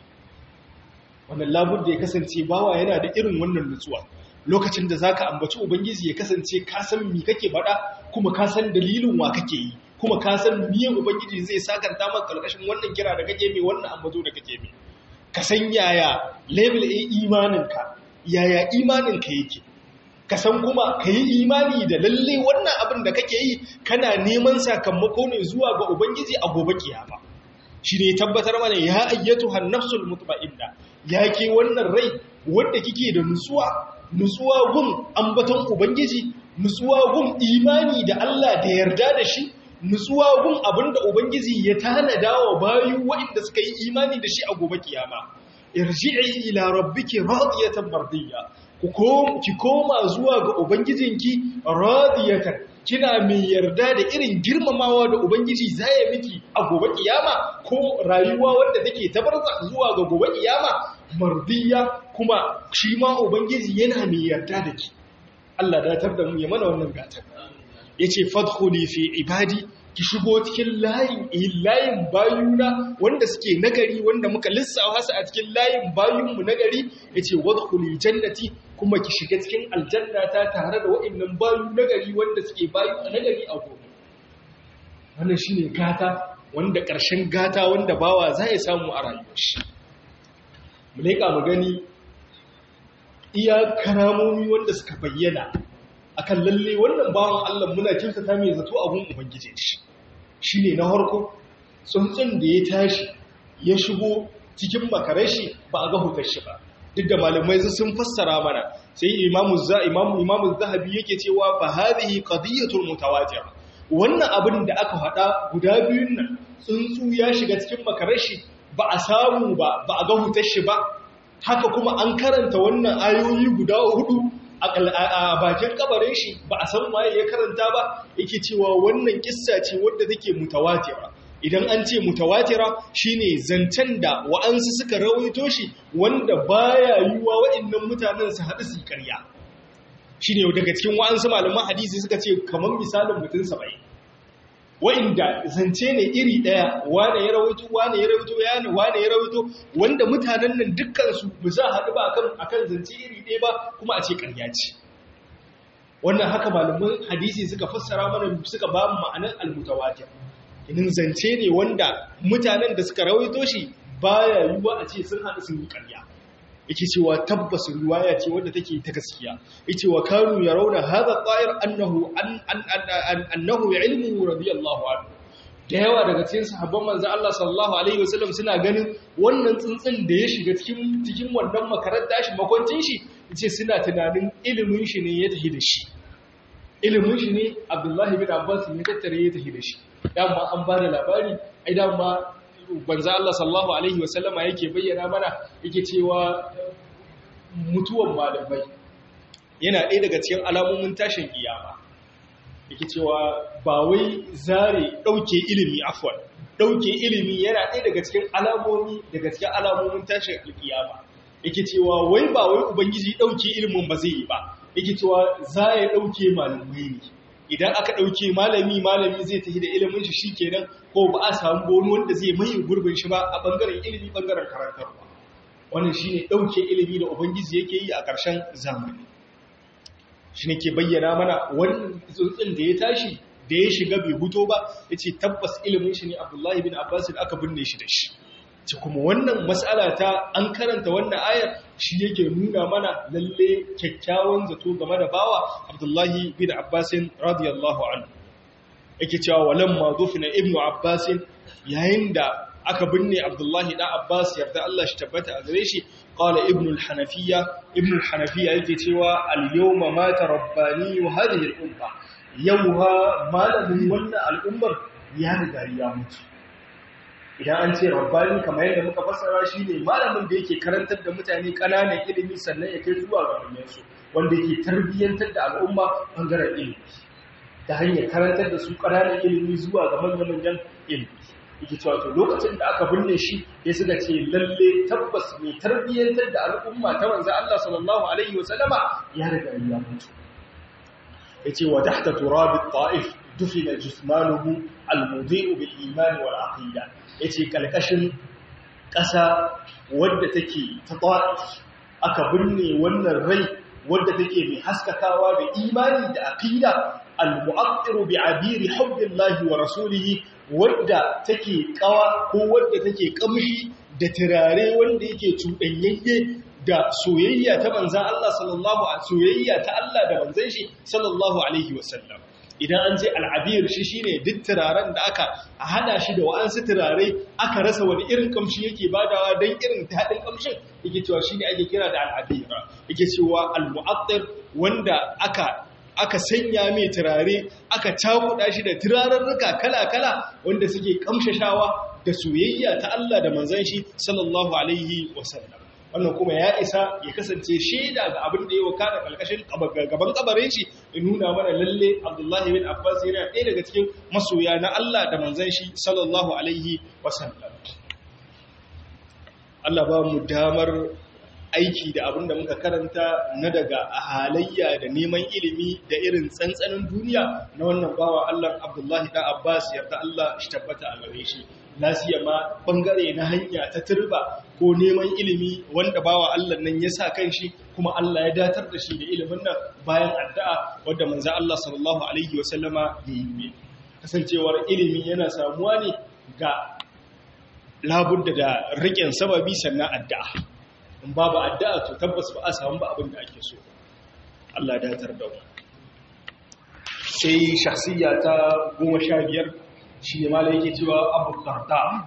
wannan labur da ya kasance bawa yana da irin wannan nutsuwa lokacin da zaka ambaci ubangiji ya kasance ka san me kake faɗa kuma ka san dalilin wa kake yi kuma ka san miye ubangiji zai sakanta maka karkashin wannan kira da kake mai wannan ambato da kake mai ka san yaya level a imaninka yaya imaninka yake ka san kuma ka yi imani da lalle wannan abin da kake yi kana neman sakamako ne zuwa ga ubangiji a gobe kiyama shi ne tabbatar mana ya ayyatu hannafsul mutma'inna ya ke wannan rai wanda kike da nutsuwa nutsuwa gun ambaton ubangiji nutsuwa gun imani da Allah da yarda da shi nutsuwa gun abinda ubangiji ya tanada wa bayu waɗanda suka yi imani da shi a gobe kiyama irji'i ila rabbiki radiyatan mardiyya ki koma zuwa ga ubangijinki radiyatan kina mai yarda da irin girmamawa da ubangiji zai miki a gobe kiyama ko rayuwa wanda take tabarza zuwa ga gobe kiyama mardiya kuma shi ma ubangiji yana mai yarda da ki Allah datar da mu ya mana wannan gatar yace fadkhuli fi ibadi ki shigo cikin layin layin bayuna wanda suke nagari wanda muka lissafa su a cikin layin bayunmu nagari yace wadkhuli jannati kuma ki shiga cikin aljannata tare da waɗannan bayu nagari wanda suke bayu a nagari a gobe wannan shine gata wanda ƙarshen gata wanda bawa za ya samu a rayuwar shi mu leƙa mu gani iya karamomi wanda suka bayyana akan lalle wannan bawan Allah muna kyautata mai zato abun ubangije shi shine na harko tsuntsun da ya tashi ya shigo cikin makarashi ba a ga hutar shi ba duk da malamai sun fassara mana sai imamu za imamu imamu zahabi yake cewa fa hadhihi qadiyatul mutawatir wannan abin da aka faɗa guda biyun nan tsuntsu ya shiga cikin makarashi ba a samu ba ba a ga hutar shi ba haka kuma an karanta wannan ayoyi guda hudu a bakin kabarin shi ba a san waye ya karanta ba yake cewa wannan kissa ce wadda take mutawatira idan an ce mutawatira shine zancen da wa'ansu suka rawaito shi wanda baya yiwa waɗannan mutanen su haɗu su ƙarya shine daga cikin wa'ansu malaman hadisi suka ce kamar misalin mutum 70 wa'inda zance ne iri ɗaya wane ya rawaito wane ya rawaito yana wane ya rawaito wanda mutanen nan dukkansu ba za haɗu ba akan akan zance iri ɗaya ba kuma a ce ƙarya ce wannan haka malaman hadisi suka fassara mana suka ba mu ma'anar almutawatir inin zance ne wanda mutanen da suka rawaito shi baya yiwuwa a ce sun haɗu sun yi ƙarya yake cewa tabbas riwaya ce wadda take ta gaskiya yace wa kanu yarawna hadha ta'ir annahu an annahu ilmuhu radiyallahu anhu da yawa daga cikin sahabban manzo Allah sallallahu alaihi wasallam suna ganin wannan tsuntsun da ya shiga cikin cikin wannan makaranta shi makwancin shi yace suna tunanin ilimin shi ne ya tafi da shi ilimin shi ne Abdullahi bin Abbas ne tattare ya tafi da shi dama an ba da labari ai dama banza Allah sallallahu alaihi wasallama yake bayyana mana yake cewa mutuwan malamai yana ɗaya daga cikin alamomin tashin kiyama yake cewa ba wai zare ɗauke ilimi afwan ɗauke ilimi yana ɗaya daga cikin alamomi daga cikin alamomin tashin kiyama yake cewa wai ba wai ubangiji ɗauke ilimin ba zai yi ba yake cewa za ya ɗauke malamai ne idan aka ɗauke malami malami zai tafi da ilimin shi shikenan ko ba a samu wani wanda zai mai gurbin shi ba a ɓangaren ilimi ɓangaren karantarwa wannan shine ɗauke ilimi da ubangiji yake yi a ƙarshen zamani shi ne ke bayyana mana wannan tsuntsun da ya tashi da ya shiga bai huto ba ya ce tabbas ilimin shi ne abdullahi bin abbas da aka binne shi da shi ce kuma wannan matsala ta an karanta wannan ayar shi yake nuna mana lalle kyakkyawan zato game da bawa abdullahi bin abbasin radiyallahu anhu yake cewa walamma dufina ibnu abbasin yayin da aka binne abdullahi dan abbas yarda Allah shi tabbata a gare shi qala ibnu al-hanafiyya ibnu al-hanafiyya yake cewa al-yawma mata rabbani hadhihi al-umma yawha malamin wannan al'ummar ya riga ya mutu idan an ce rabbani kamar yadda muka fassara shi ne malamin da yake karantar da mutane ƙananan ilimi sannan ya kai zuwa ga manyansu wanda yake tarbiyyantar da al'umma bangaren ilimi ta hanyar karantar da su ƙananan ilimi zuwa ga manyan ilimi yake cewa to lokacin da aka binne shi ya suka ce lalle tabbas mai tarbiyyantar da al'umma ta manzo Allah sallallahu alaihi wa sallama ya riga ya mutu yace wa tahta turab at-ta'if dufina jismanuhu al-mudi'u bil iman wal aqida yace kalkashin ƙasa wadda take ta ta'if aka binne wannan rai wadda take mai haskakawa da imani da aqida al-mu'attiru bi abiri hubbillahi wa rasulihi wadda take kawa ko wadda take kamshi da turare wanda yake cuɗanyayye da soyayya ta manzan Allah sallallahu a soyayya ta Allah da manzan shi sallallahu alaihi wasallam idan an ce al'abir shi shine duk turaren da aka hada shi da wa'ansu turare aka rasa wani irin kamshi yake badawa don irin daɗin kamshin yake cewa shine ake kira da al'abira yake cewa al-mu'attir wanda aka aka sanya mai turare aka cakuɗa shi da turarurruka kala-kala wanda suke kamshashawa da soyayya ta Allah da manzan shi sallallahu alaihi wasallam wannan kuma ya isa ya kasance shaida ga abin da ya waka da kalkashin gaban kabarin shi in nuna mana lalle Abdullahi bin Abbas yana ɗaya daga cikin masoya na Allah da manzan shi sallallahu alaihi wasallam Allah ba mu damar aiki da abin da muka karanta na daga halayya da neman ilimi da irin tsantsanin duniya na wannan bawa Allah Abdullahi da Abbas yarda Allah shi tabbata a gare shi lasiya ma bangare na hanya ta turba ko neman ilimi wanda bawa Allah nan ya sa kanshi kuma Allah ya datar da shi da ilimin nan bayan addu'a wanda manzo Allah sallallahu alaihi wa sallama ya yi kasancewar ilimi yana samuwa ne ga labudda da riƙen sababi sannan addu'a in babu addu'a to tabbas ba a samu ba abin da ake so Allah datar da mu sai shakhsiyya ta goma sha biyar shi ne malai yake cewa abu karta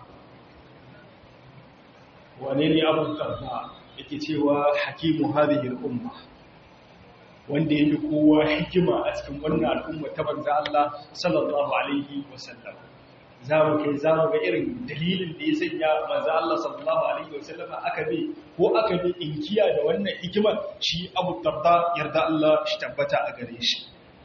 wane ne abu karta yake cewa hakimu hadhihi al-umma wanda yake kowa hikima a cikin wannan al'umma ta banza Allah sallallahu alaihi wasallam za mu kai za mu ga irin dalilin da ya sanya manzo Allah sallallahu alaihi wasallam aka bi ko aka bi inkiya da wannan hikimar shi Abu Darda yarda Allah shi tabbata a gare shi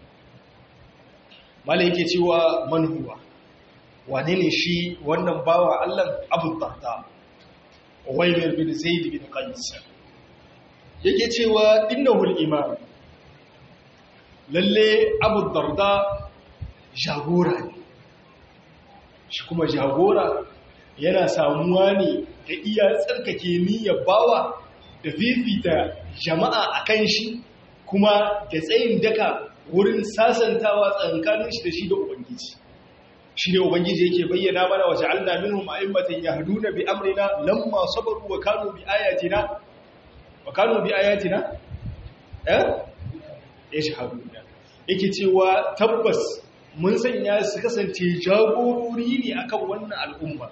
malai yake cewa man huwa wane ne shi wannan bawa Allah Abu Darda Uwaymir bin Zaid bin Qais yake cewa innahu al-imam lalle Abu Darda jagora ne shi kuma jagora yana samuwa ne da iya tsarkake niyyar bawa da fifita jama'a a kan shi kuma da tsayin daka wurin sasantawa tsankanin shi da shi da ubangiji shi ne ubangiji yake bayyana mana wa ja'alna minhum a'immatan yahduna bi amrina lamma sabaru wa kanu bi ayatina wa kanu bi ayatina eh yashhaduna yake cewa tabbas mun sanya su kasance jagorori ne akan wannan al'umma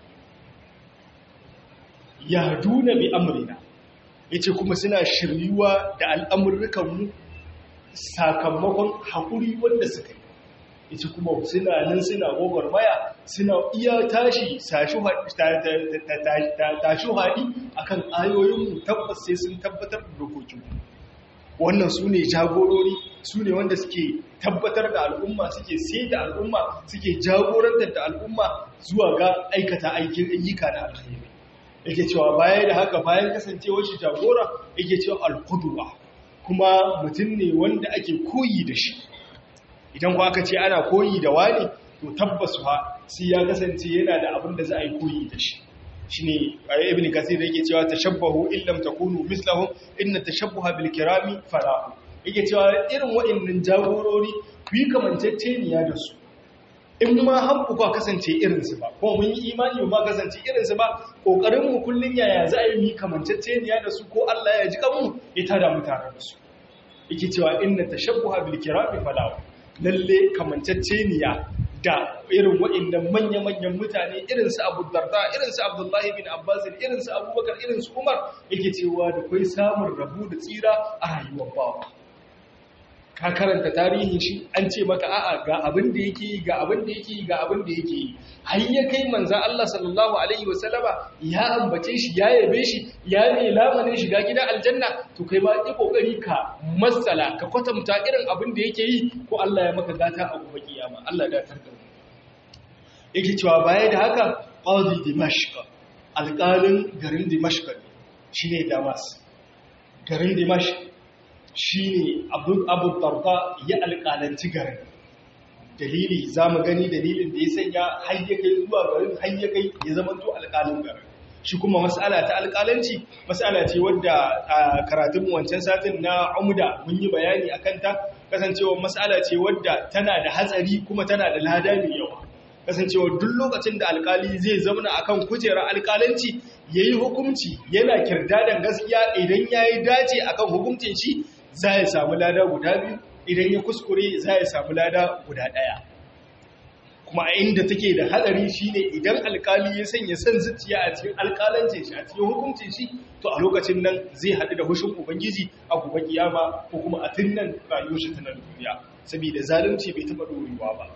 yahduna bi amrina yace kuma suna shiryuwa da al'amurrukan mu sakamakon haƙuri wanda suka yi ita kuma suna nan suna gwagwarmaya suna iya tashi tashi haɗi a kan ayoyinmu tabbas sai sun tabbatar da dokokinmu wannan su ne jagorori su ne wanda suke tabbatar da al'umma suke sai da al'umma suke jagorantar da al'umma zuwa ga aikata aikin ayyuka na alkhairi yake cewa baya da haka bayan kasancewar shi jagora yake cewa alkuduwa kuma mutum ne wanda ake koyi da shi idan ku aka ce ana koyi da wani to tabbas ha sai ya kasance yana da abin da za a yi koyi da shi shine ibn kasir yake cewa tashabbahu illam takunu mislahum inna tashabbuha bil kirami falahu yake cewa irin waɗannan jagorori ku yi kamanceceniya da su in ma har ku kasance irin su ba ko mun yi imani ba kasance irin su ba kokarin mu kullun yaya za a yi mu kamanceceniya da su ko Allah ya ji kanmu ya tada mu tare da su yake cewa inna tashabbuha bil kirami falahu lalle kamanceceniya da irin waɗannan manya-manyan mutane irinsu abu darda irinsu abdullahi bin abbas irinsu abubakar irinsu umar yake cewa da kai samun rabu da tsira a rayuwar bawa ka karanta tarihin shi an ce maka a'a ga abin da yake yi ga abin da yake yi ga abin da yake yi har ya kai manzan Allah sallallahu alaihi wasallama ya ambace shi ya yabe shi ya ne lamarin shiga gidan aljanna to kai ma yi kokari ka matsala ka kwatanta irin abin da yake yi ko Allah ya maka gata a gobe kiyama Allah ya datar da mu yake cewa baya da haka qadi dimashq alƙalin garin dimashq shine damas garin dimashq shine abu abu darda ya alƙalanci garin dalili za mu gani dalilin da ya sanya hayyakai zuwa garin hayyakai ya zama to alƙalin garin shi kuma mas'ala ta alƙalanci mas'ala ce wadda a karatun wancan satin na umda mun yi bayani a kanta kasancewa mas'ala ce wadda tana da hatsari kuma tana da lada mai yawa kasancewa duk lokacin da alƙali zai zauna akan kujerar alƙalanci yayi hukunci yana kirdadan gaskiya idan yayi dace akan hukuncin shi za ya samu lada guda biyu idan ya kuskure za ya samu lada guda ɗaya kuma a inda take da hadari shine idan alkali ya sanya son zuciya a cikin alkalancin shi a cikin hukuncin shi to a lokacin nan zai haɗu da hushin ubangiji a gobe kiyama ko kuma a tunnan rayuwar shi ta nan duniya saboda zalunci bai taɓa dorewa ba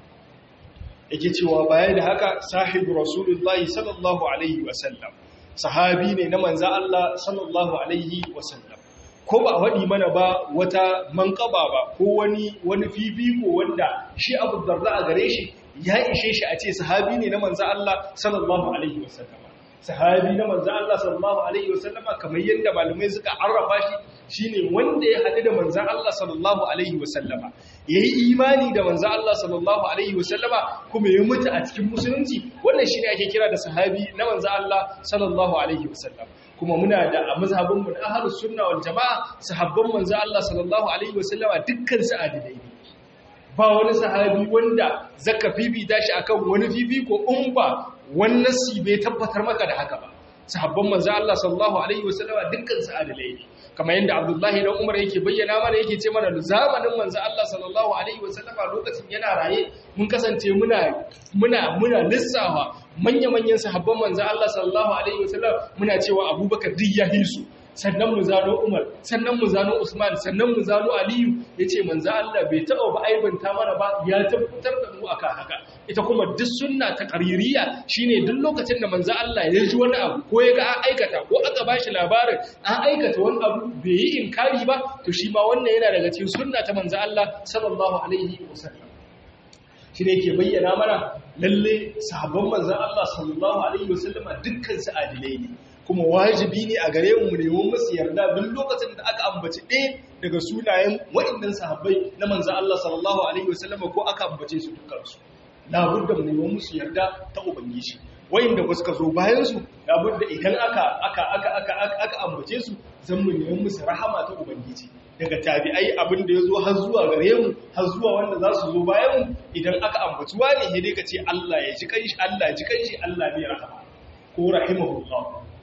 yake cewa baya da haka sahibu rasulullahi sallallahu alaihi wasallam sahabi ne na manza Allah sallallahu alaihi wasallam ko ba waɗi mana ba wata manƙaba ba ko wani wani fifiko wanda shi abu darda a gare shi ya ishe shi a ce sahabi ne na manza Allah sallallahu alaihi wasallama sahabi na manza Allah sallallahu alaihi wasallama kamar yadda malamai suka arrafa shi shine wanda ya haɗu da manza Allah sallallahu alaihi wasallama yayi imani da manza Allah sallallahu alaihi wasallama kuma ya mutu a cikin musulunci wannan shine ake kira da sahabi na manza Allah sallallahu alaihi wasallama kuma muna da a mazhabinmu na ahlus sunna wal jamaa sahabban manzo Allah sallallahu alaihi wasallama dukkan su adilai ne ba wani sahabi wanda zaka fifita shi akan wani fifiko in ba wannan si bai tabbatar maka da haka ba sahabban manzo Allah sallallahu alaihi wasallama dukkan su adilai ne kamar yadda Abdullahi dan Umar yake bayyana mana yake ce mana zamanin manzo Allah sallallahu alaihi wasallama lokacin yana raye mun kasance muna muna muna lissawa manya-manyan sahabban manzo Allah sallallahu alaihi wasallam muna cewa Abubakar duk ya hisu sannan mu zano Umar sannan mu zano Usman sannan mu zano Aliyu yace manzo Allah bai taɓa ba aibanta mana ba ya tabbatar da mu akan haka ita kuma duk sunna ta qaririya shine duk lokacin da manzo Allah ya ji wani abu ko ya ga an aikata ko aka bashi labarin an aikata wani abu bai yi inkari ba to shi ma wannan yana daga cikin sunna ta manzo Allah sallallahu alaihi wasallam shi ne ke bayyana mana lalle sahabban manzan Allah sallallahu Alaihi wasallama dukkan su adilai ne kuma wajibi ne a gare mu neman masu yarda duk lokacin da aka ambaci ɗaya daga sunayen waɗannan sahabbai na manzan Allah sallallahu Alaihi wasallama ko aka ambace su dukkansu labudda mu neman musu yarda ta ubangiji wayanda ba suka zo bayan su labudda idan aka aka aka aka aka ambace su zan mu neman musu rahama ta ubangiji daga tabi'ai abin da ya zo har zuwa gare mu har zuwa wanda za su zo bayan mu idan aka ambaci wani ne dai ka ce Allah ya ji kanshi Allah ya ji kanshi Allah ne rahama ko rahimahullah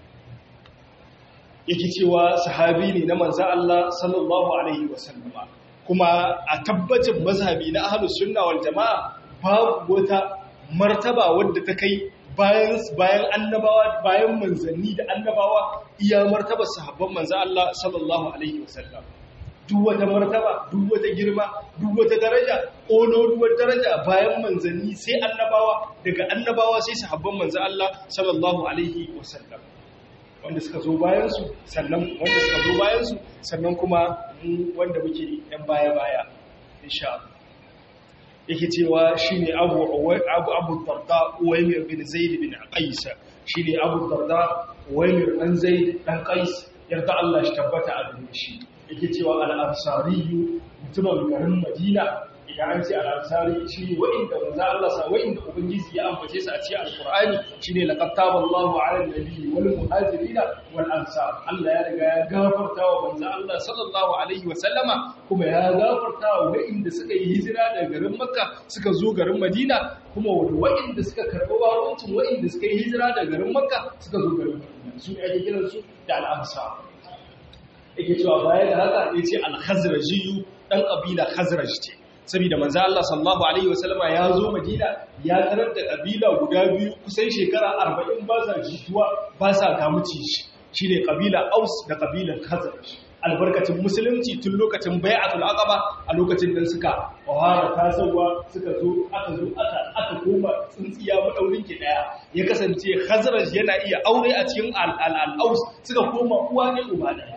yake cewa sahabi ne na manzo Allah sallallahu alaihi wasallama kuma a tabbacin mazhabi na ahlus sunna wal jamaa babu wata martaba wadda ta kai bayan bayan annabawa bayan manzanni da annabawa iya martabar sahabban manzo Allah sallallahu alaihi wasallam duk wata martaba duk wata girma duk wata daraja ƙololuwar daraja bayan manzanni sai annabawa daga annabawa sai sahabban manzo Allah sallallahu alaihi wasallam wanda suka zo bayan su sannan wanda suka zo bayan su sannan kuma mu wanda muke yan baya baya insha Allah yake cewa shine Abu Abu Abu Darda Uwaymir bin Zaid bin Qais shine Abu Darda Uwaymir dan Zaid dan Qais yarda Allah shi tabbata a gare shi yake cewa al'ansari mutumin garin madina idan an ce al'ansari shi ne wa'inda manza Allah sa wa'inda ubangiji ya ambace su a cikin alkur'ani shi ne laƙattaba Allahu ala nabi wal muhajirina wal ansar Allah ya riga ya gafarta wa manza Allah sallallahu alaihi wa sallama kuma ya gafarta wa wa'inda suka yi hijira daga garin Makka suka zo garin Madina kuma wa'inda suka karɓi baroncin wa'inda suka yi hijira daga garin Makka suka zo garin Madina su ne ake kiransu da al'ansar yake cewa baya da haka ya ce al-khazrajiyu dan kabila khazraj ce saboda manzo Allah sallallahu alaihi wasallama ya zo Madina ya tarar da kabila guda biyu kusan shekara 40 ba sa jituwa ba sa gamuci shi shine kabila Aus da kabilan Khazraj albarkacin musulunci tun lokacin bai'atul aqaba a lokacin da suka wahara tasawa suka zo aka zo aka aka koma tsintsiya madaurin ki daya ya kasance Khazraj yana iya aure a cikin al-Aus suka koma uwa ne uba daya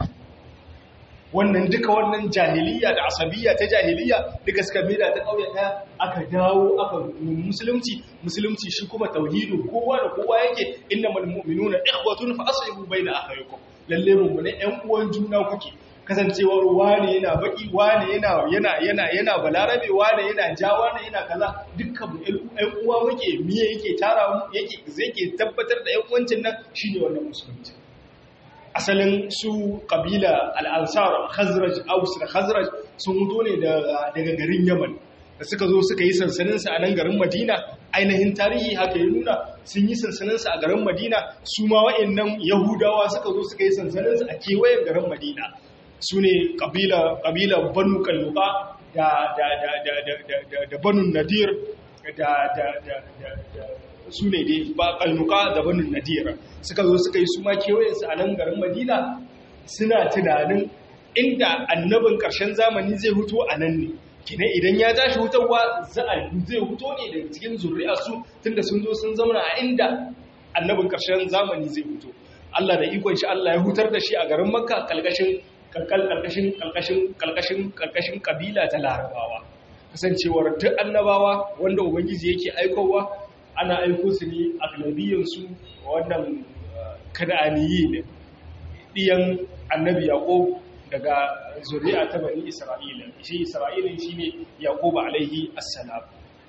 wannan duka wannan jahiliya da asabiyya ta jahiliya duka suka mera ta kauye daya aka dawo aka musulunci musulunci shi kuma tauhidin kowa da kowa yake innamal mu'minuna ikhwatun fa aslihu baina akhaykum lalle mu ne ƴan uwan juna kuke kasancewar wane yana baki wane yana yana yana yana balarabe wane yana ja wane yana kaza dukkan mu ƴan uwa muke miye yake tara mu yake zai ke tabbatar da ƴan uwancin nan shine wannan musulunci asalin su kabila al'ansar khazraj aus da khazraj sun mutu ne daga garin yaman da suka zo suka yi sansaninsa a nan garin madina ainihin tarihi haka ya nuna sun yi sansaninsa a garin madina su ma wa'annan yahudawa suka zo suka yi sansaninsa a kewayen garin madina su ne kabila banu kalluka da banu nadir da su ne dai ba kalnuka da banin nadira suka zo suka yi su ma kewayensu a nan garin madina suna tunanin inda annabin ƙarshen zamani zai huto a nan ne kina idan ya tashi hutarwa zai huto ne daga cikin zuri'arsu tunda sun zo sun zauna a inda annabin ƙarshen zamani zai huto Allah da ikon shi Allah ya hutar da shi a garin makka kalkashin kalkashin kalkashin kalkashin kalkashin kabila ta larabawa kasancewar duk annabawa wanda ubangiji yake aikowa ana aiko su ne a galabiyansu wannan kada'aniyi ne ɗiyan annabi yaƙo daga zuri'a ta bani isra'ila shi isra'ila shi ne yaƙoba alaihi assalam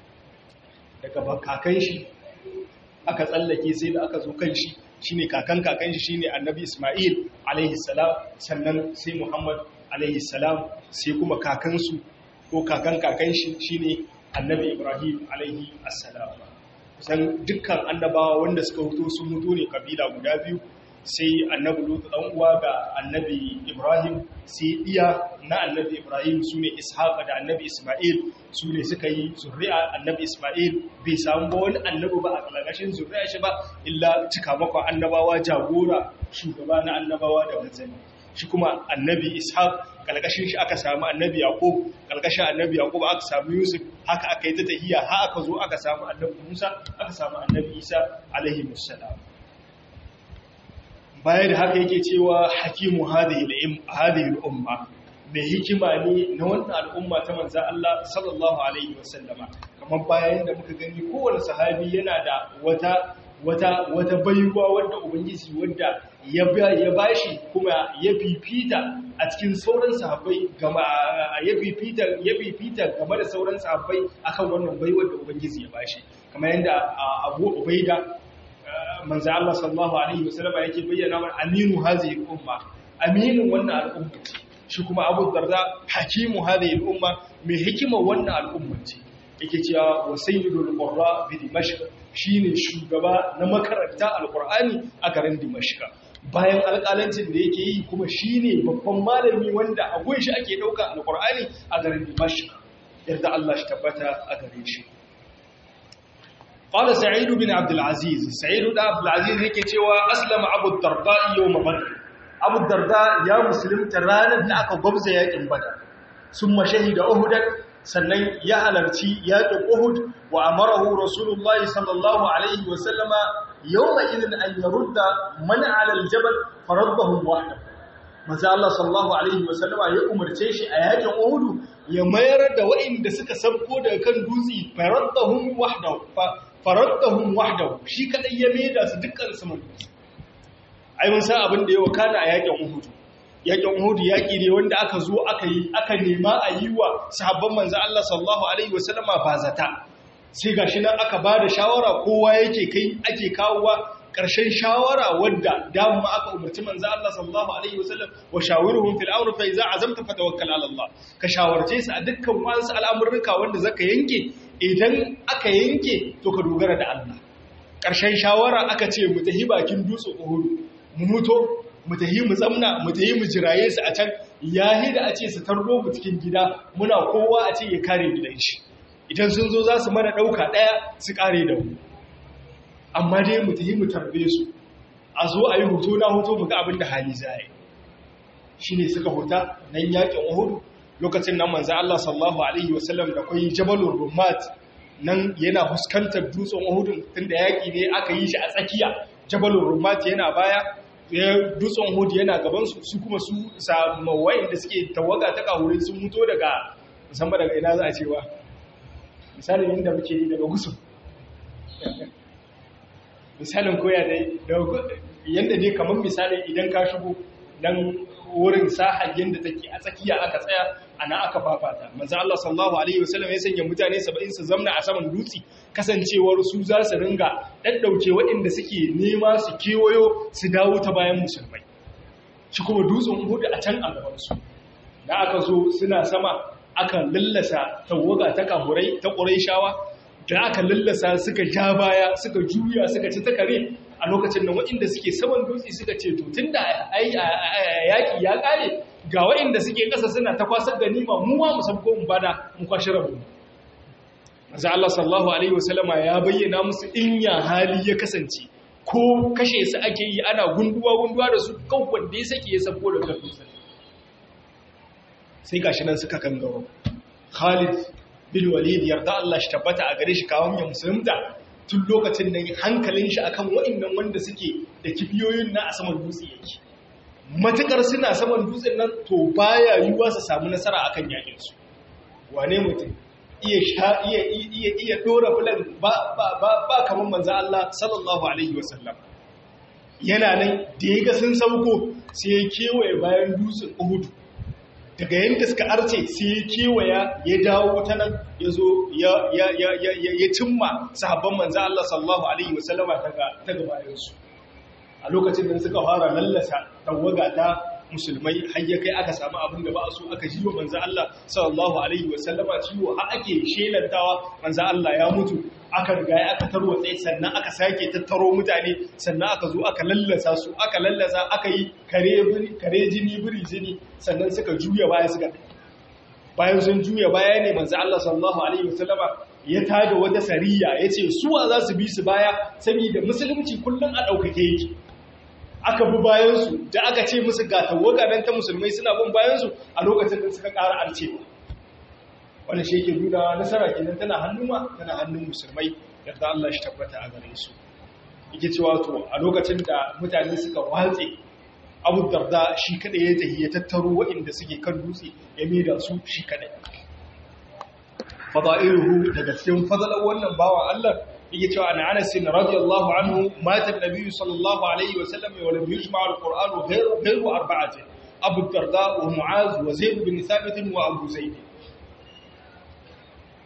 daga kakan shi aka tsallake sai da aka zo kan shi shi ne kakan kakan shi shi ne annabi ismail alaihi salam sannan sai muhammad alaihi salam sai kuma kakansu ko kakan kakan shi shi ne annabi ibrahim alaihi assalam kusan dukkan annabawa wanda suka hutu sun mutu ne kabila guda biyu sai annabi lutu dan uwa ga annabi ibrahim sai iya na annabi ibrahim su ne ishaqa da annabi isma'il su ne suka yi zuri'a annabi isma'il bai samu ba wani annabi ba a kalakashin zuri'a shi ba illa cika makon annabawa jagora shugaba na annabawa da manzanni shi kuma annabi ishaq kalkashin shi aka samu annabi yaqub kalkashin annabi yaqub aka samu yusuf haka aka yi ta tahiya har aka zo aka samu annabi musa aka samu annabi isa alaihi wassalam baya da haka yake cewa hakimu hadhihi al-umma mai hikima ne na wannan al'umma ta manzan Allah sallallahu alaihi wasallama kamar bayan da muka gani kowane sahabi yana da wata wata wata baiwa wadda ubangiji wadda ya ya bashi kuma ya fifita a cikin sauran sahabbai gama ya fifita ya fifita game da sauran sahabbai akan wannan baiwar da ubangiji ya bashi kamar yadda Abu Ubaida manzo Allah sallallahu alaihi wasallam yake bayyana mana aminu hazihi umma aminin wannan al'umma shi kuma abu darda hakimu hadhihi al-umma mai hikimar wannan al'umma ce yake cewa wa sayyidul qurra bi dimashq shine shugaba na makaranta alqur'ani a garin dimashq bayan alƙalancin da yake yi kuma shine babban malami wanda a gun shi ake dauka alqur'ani a garin dimashq yarda Allah shi tabbata a gare shi قال سعيد بن عبد العزيز سعيد بن عبد العزيز yake cewa aslama abu darda yawm badr abu darda ya musulunta ranar da aka gwabza yakin badar summa shahida uhud sannan ya halarci yakin uhud wa amarahu rasulullahi sallallahu alaihi wa sallama yawma idin an yarudda man ala aljabal faraddahu wahdahu manzo Allah sallallahu alaihi wa sallama ya umarce shi a yakin uhud ya mayar da waɗanda suka sabko daga kan dutse faraddahum wahdahu faraddahum wahdahu shi kadai ya maida su dukkan su mun ai mun san abin da ya wakana a yakin Uhud yakin Uhud yaki ne wanda aka zo aka yi aka nema a yi wa sahabban manzo Allah sallallahu alaihi wasallama bazata sai gashi nan aka bada shawara kowa yake kai ake kawowa ƙarshen shawara wadda dama aka umarci manzo Allah sallallahu alaihi wasallam wa shawiruhum fil amr fa iza azamta fatawakkal ala Allah ka shawarce su a dukkan wasu al'amurruka wanda zaka yanke idan aka yanke to ka dogara da Allah ƙarshen shawara aka ce mu tahi bakin dutsen Uhud mu muto mu tahi mu zamna mu tahi mu jiraye su a can yahi da a ce su tarbo mu cikin gida muna kowa a ce ya kare gidan shi idan sun zo za su mana ɗauka ɗaya su kare da mu amma dai mu tafi mu tarbe su a zo a yi hoto na hoto mu ga abin da hali zai shi ne suka hota nan yakin uhud lokacin nan manzo Allah sallallahu alaihi wasallam da kai jabalur rumat nan yana fuskantar dutsen uhud tunda yaki ne aka yi shi a tsakiya jabalur rumat yana baya dutsen uhud yana gaban su su kuma su samawai da suke tawaga ta kawure sun muto daga musamman daga ina za a cewa misalin inda muke yi daga gusu misalin koya dai yadda dai kamar misalin idan ka shigo dan wurin sahar yadda take a tsakiya aka tsaya ana aka fafata manzo Allah sallallahu alaihi wasallam ya sanya mutane 70 su zamna a saman dutse kasancewar su za su ringa daddauke waɗanda suke nema su kewayo su dawo ta bayan musulmai shi kuma dutsen Uhud a can a gaban su da aka zo suna sama aka lallasa tawaga ta kahurai ta Qurayshawa da aka lallasa suka ja baya suka juya suka ci takare a lokacin da waɗanda suke saman dutse suka ce to tun da yaƙi ya ƙare ga waɗanda suke ƙasa suna ta kwasar ganima mu ma mu sabko mu bada mu kwashi rabu maza Allah sallallahu alaihi wasallama ya bayyana musu in ya hali ya kasance ko kashe su ake yi ana gunduwa gunduwa da su kan wanda ya sake ya sabko da kan dutse sai gashi nan suka kan gaba Khalid bin walid yarda Allah shi tabbata a gare shi kawon ya musulunta tun lokacin da hankalin shi akan wa'annan wanda suke da kibiyoyin na a saman dutse yake matukar suna saman dutsen nan to baya yiwuwa su samu nasara akan yakin su wane mutum iya sha iya iya iya dora bulan ba ba ba, ba kaman manzo Allah sallallahu alaihi wasallam yana nan da yaga sun sauko sai ya kewaye bayan dutsen Uhud daga yadda suka arce sai ya kewaya ya dawo ta nan ya zo ya cimma sahabban manzan Allah sallallahu Alaihi wasallama ta gabayensu a lokacin da suka fara lallasa tawaga ta musulmai har ya kai aka samu abin da ba a so aka ji wa manzan Allah sallallahu Alaihi wasallama ciwo har ake shelantawa manzan Allah ya mutu aka riga aka tarwatse sannan aka sake tattaro mutane sannan aka zo aka lallasa su aka lallasa aka yi kare jini biri jini sannan suka juya baya suka bayan sun juya baya ne manzo Allah sallallahu alaihi wasallama ya tada wata sariya yace suwa za su bi su baya saboda musulunci kullun a daukake yake aka bi bayan su da aka ce musu ga tawaga dan ta musulmai suna bin bayan su a lokacin da suka ƙara arcewa wannan shi yake nuna nasara kenan tana hannun ma tana hannun musulmai yadda Allah shi tabbata a gare su yake cewa to a lokacin da mutane suka watse Abu Darda shi kada ya tafi ya tattaro waɗanda suke kan dutse ya maida su shi kada fada'iluhu daga cikin fadalan wannan bawan Allah yake cewa an Anas radiyallahu anhu mata Nabi sallallahu alaihi wa sallam wa lam yujma al-Qur'an ghayru ghayru arba'atin Abu Darda wa Mu'az wa Zaid bin Thabit wa Abu Zaid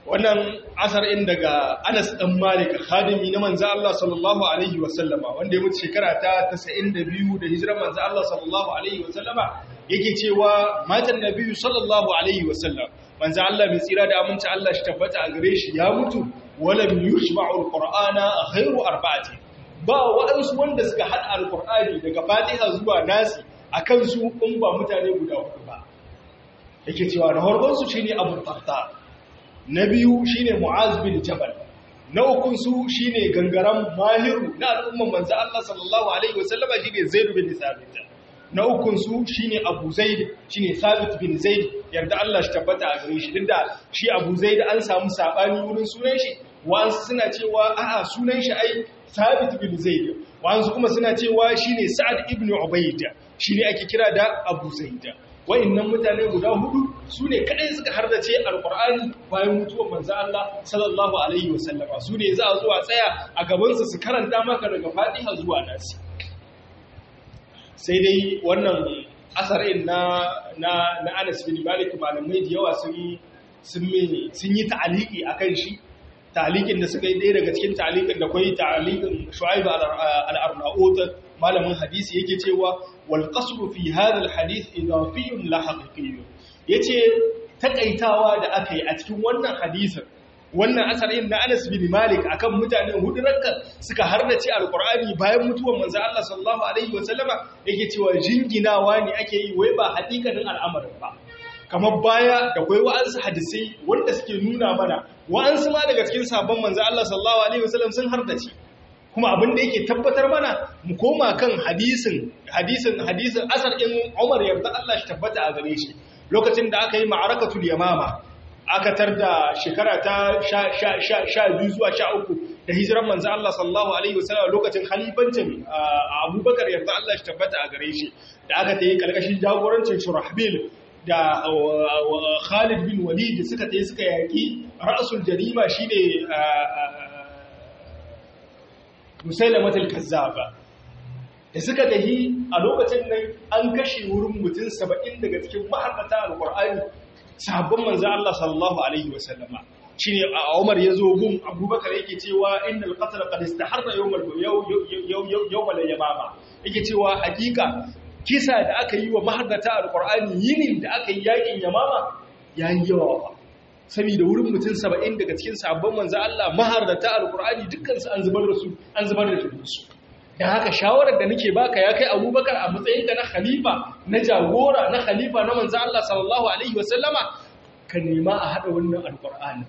wannan asar in daga Anas dan Malik khadimi na manzo Allah sallallahu alaihi wasallama wanda ya mutu shekara ta 92 da hijirar manzo Allah sallallahu alaihi wasallama yake cewa matan nabiyyu sallallahu alaihi wasallam manzo Allah mai tsira da aminci Allah shi tabbata a gare shi ya mutu walam yushma'u alqur'ana ghayru arba'ati ba waɗansu wanda suka hada alqur'ani daga Fatiha zuwa Nasi akan su in ba mutane guda uku ba yake cewa na farkon su shine Abu Darda na biyu shine Mu'az bin Jabal na ukun su shine gangaran mahiru na al'umman manzo Allah sallallahu alaihi wasallama shine Zaid bin Thabit na ukun su shine Abu Zaid shine Thabit bin Zaid yarda Allah shi tabbata a gare shi dinda shi Abu Zaid an samu sabani wurin sunan shi wa'ansu suna cewa a'a sunan shi ai Thabit bin Zaid wa'ansu kuma suna cewa shine Sa'ad ibn Ubayd shine ake kira da Abu Zaid wa'annan mutane guda hudu su ne kadai suka hardace alkur'ani bayan mutuwar manzo Allah sallallahu alaihi wasallama su ne za a zuwa tsaya a gabansa su karanta maka daga fatiha zuwa nasi sai dai wannan asarin na na na Anas bin Malik malamai da yawa sun sun sun yi ta'aliki akan shi ta'alikin da suka yi ɗaya daga cikin ta'alikin da kwai ta'alikin Shu'aib al-Arnaut malamin hadisi yake cewa wal qasru fi hadha al hadith idafiyyun la haqiqiyyun yace takaitawa da aka yi a cikin wannan hadisin wannan asarin na Anas bin Malik akan mutane hudu ranka suka hardace alqur'ani bayan mutuwar manzo Allah sallallahu alaihi wasallama yake cewa jinginawa ne ake yi wai ba hakikanin al'amarin ba kamar baya da kwai wa'ansu hadisai wanda suke nuna mana wa'ansu ma daga cikin sabon manzo Allah sallallahu alaihi wasallam sun hardace kuma abin da yake tabbatar mana mu koma kan hadisin hadisin hadisin asar in Umar yarda Allah shi tabbata a gare shi lokacin da aka yi ma'arakatul yamama aka tarda shekara ta 12 zuwa 13 da hijiran manzo Allah sallallahu alaihi wasallam lokacin khalifancin Abubakar yarda Allah shi tabbata a gare shi da aka tayi kalkashin jagorancin Shurahbil da Khalid bin Walid suka tayi suka yaki ra'sul jarima shine musailamatul kazzaba da suka dahi a lokacin nan an kashe wurin mutum 70 daga cikin mahaddata alqur'ani sahabban manzo Allah sallallahu alaihi wasallama shine Umar yazo gun Abubakar yake cewa innal qatl qad istaharra yawmal yawmal yamama yake cewa hakika kisa da aka yi wa mahaddata alqur'ani yinin da aka yi yakin yamama yayi yawa saboda wurin mutum saba'in daga cikin sabon manzo Allah maharata alkur'ani dukkansu an zubar da su an zubar da su da haka shawarar da nake baka ya kai abubakar a matsayinka na khalifa na jagora na khalifa na manzo Allah sallallahu alaihi wasallama ka nema a hada wannan alkur'ani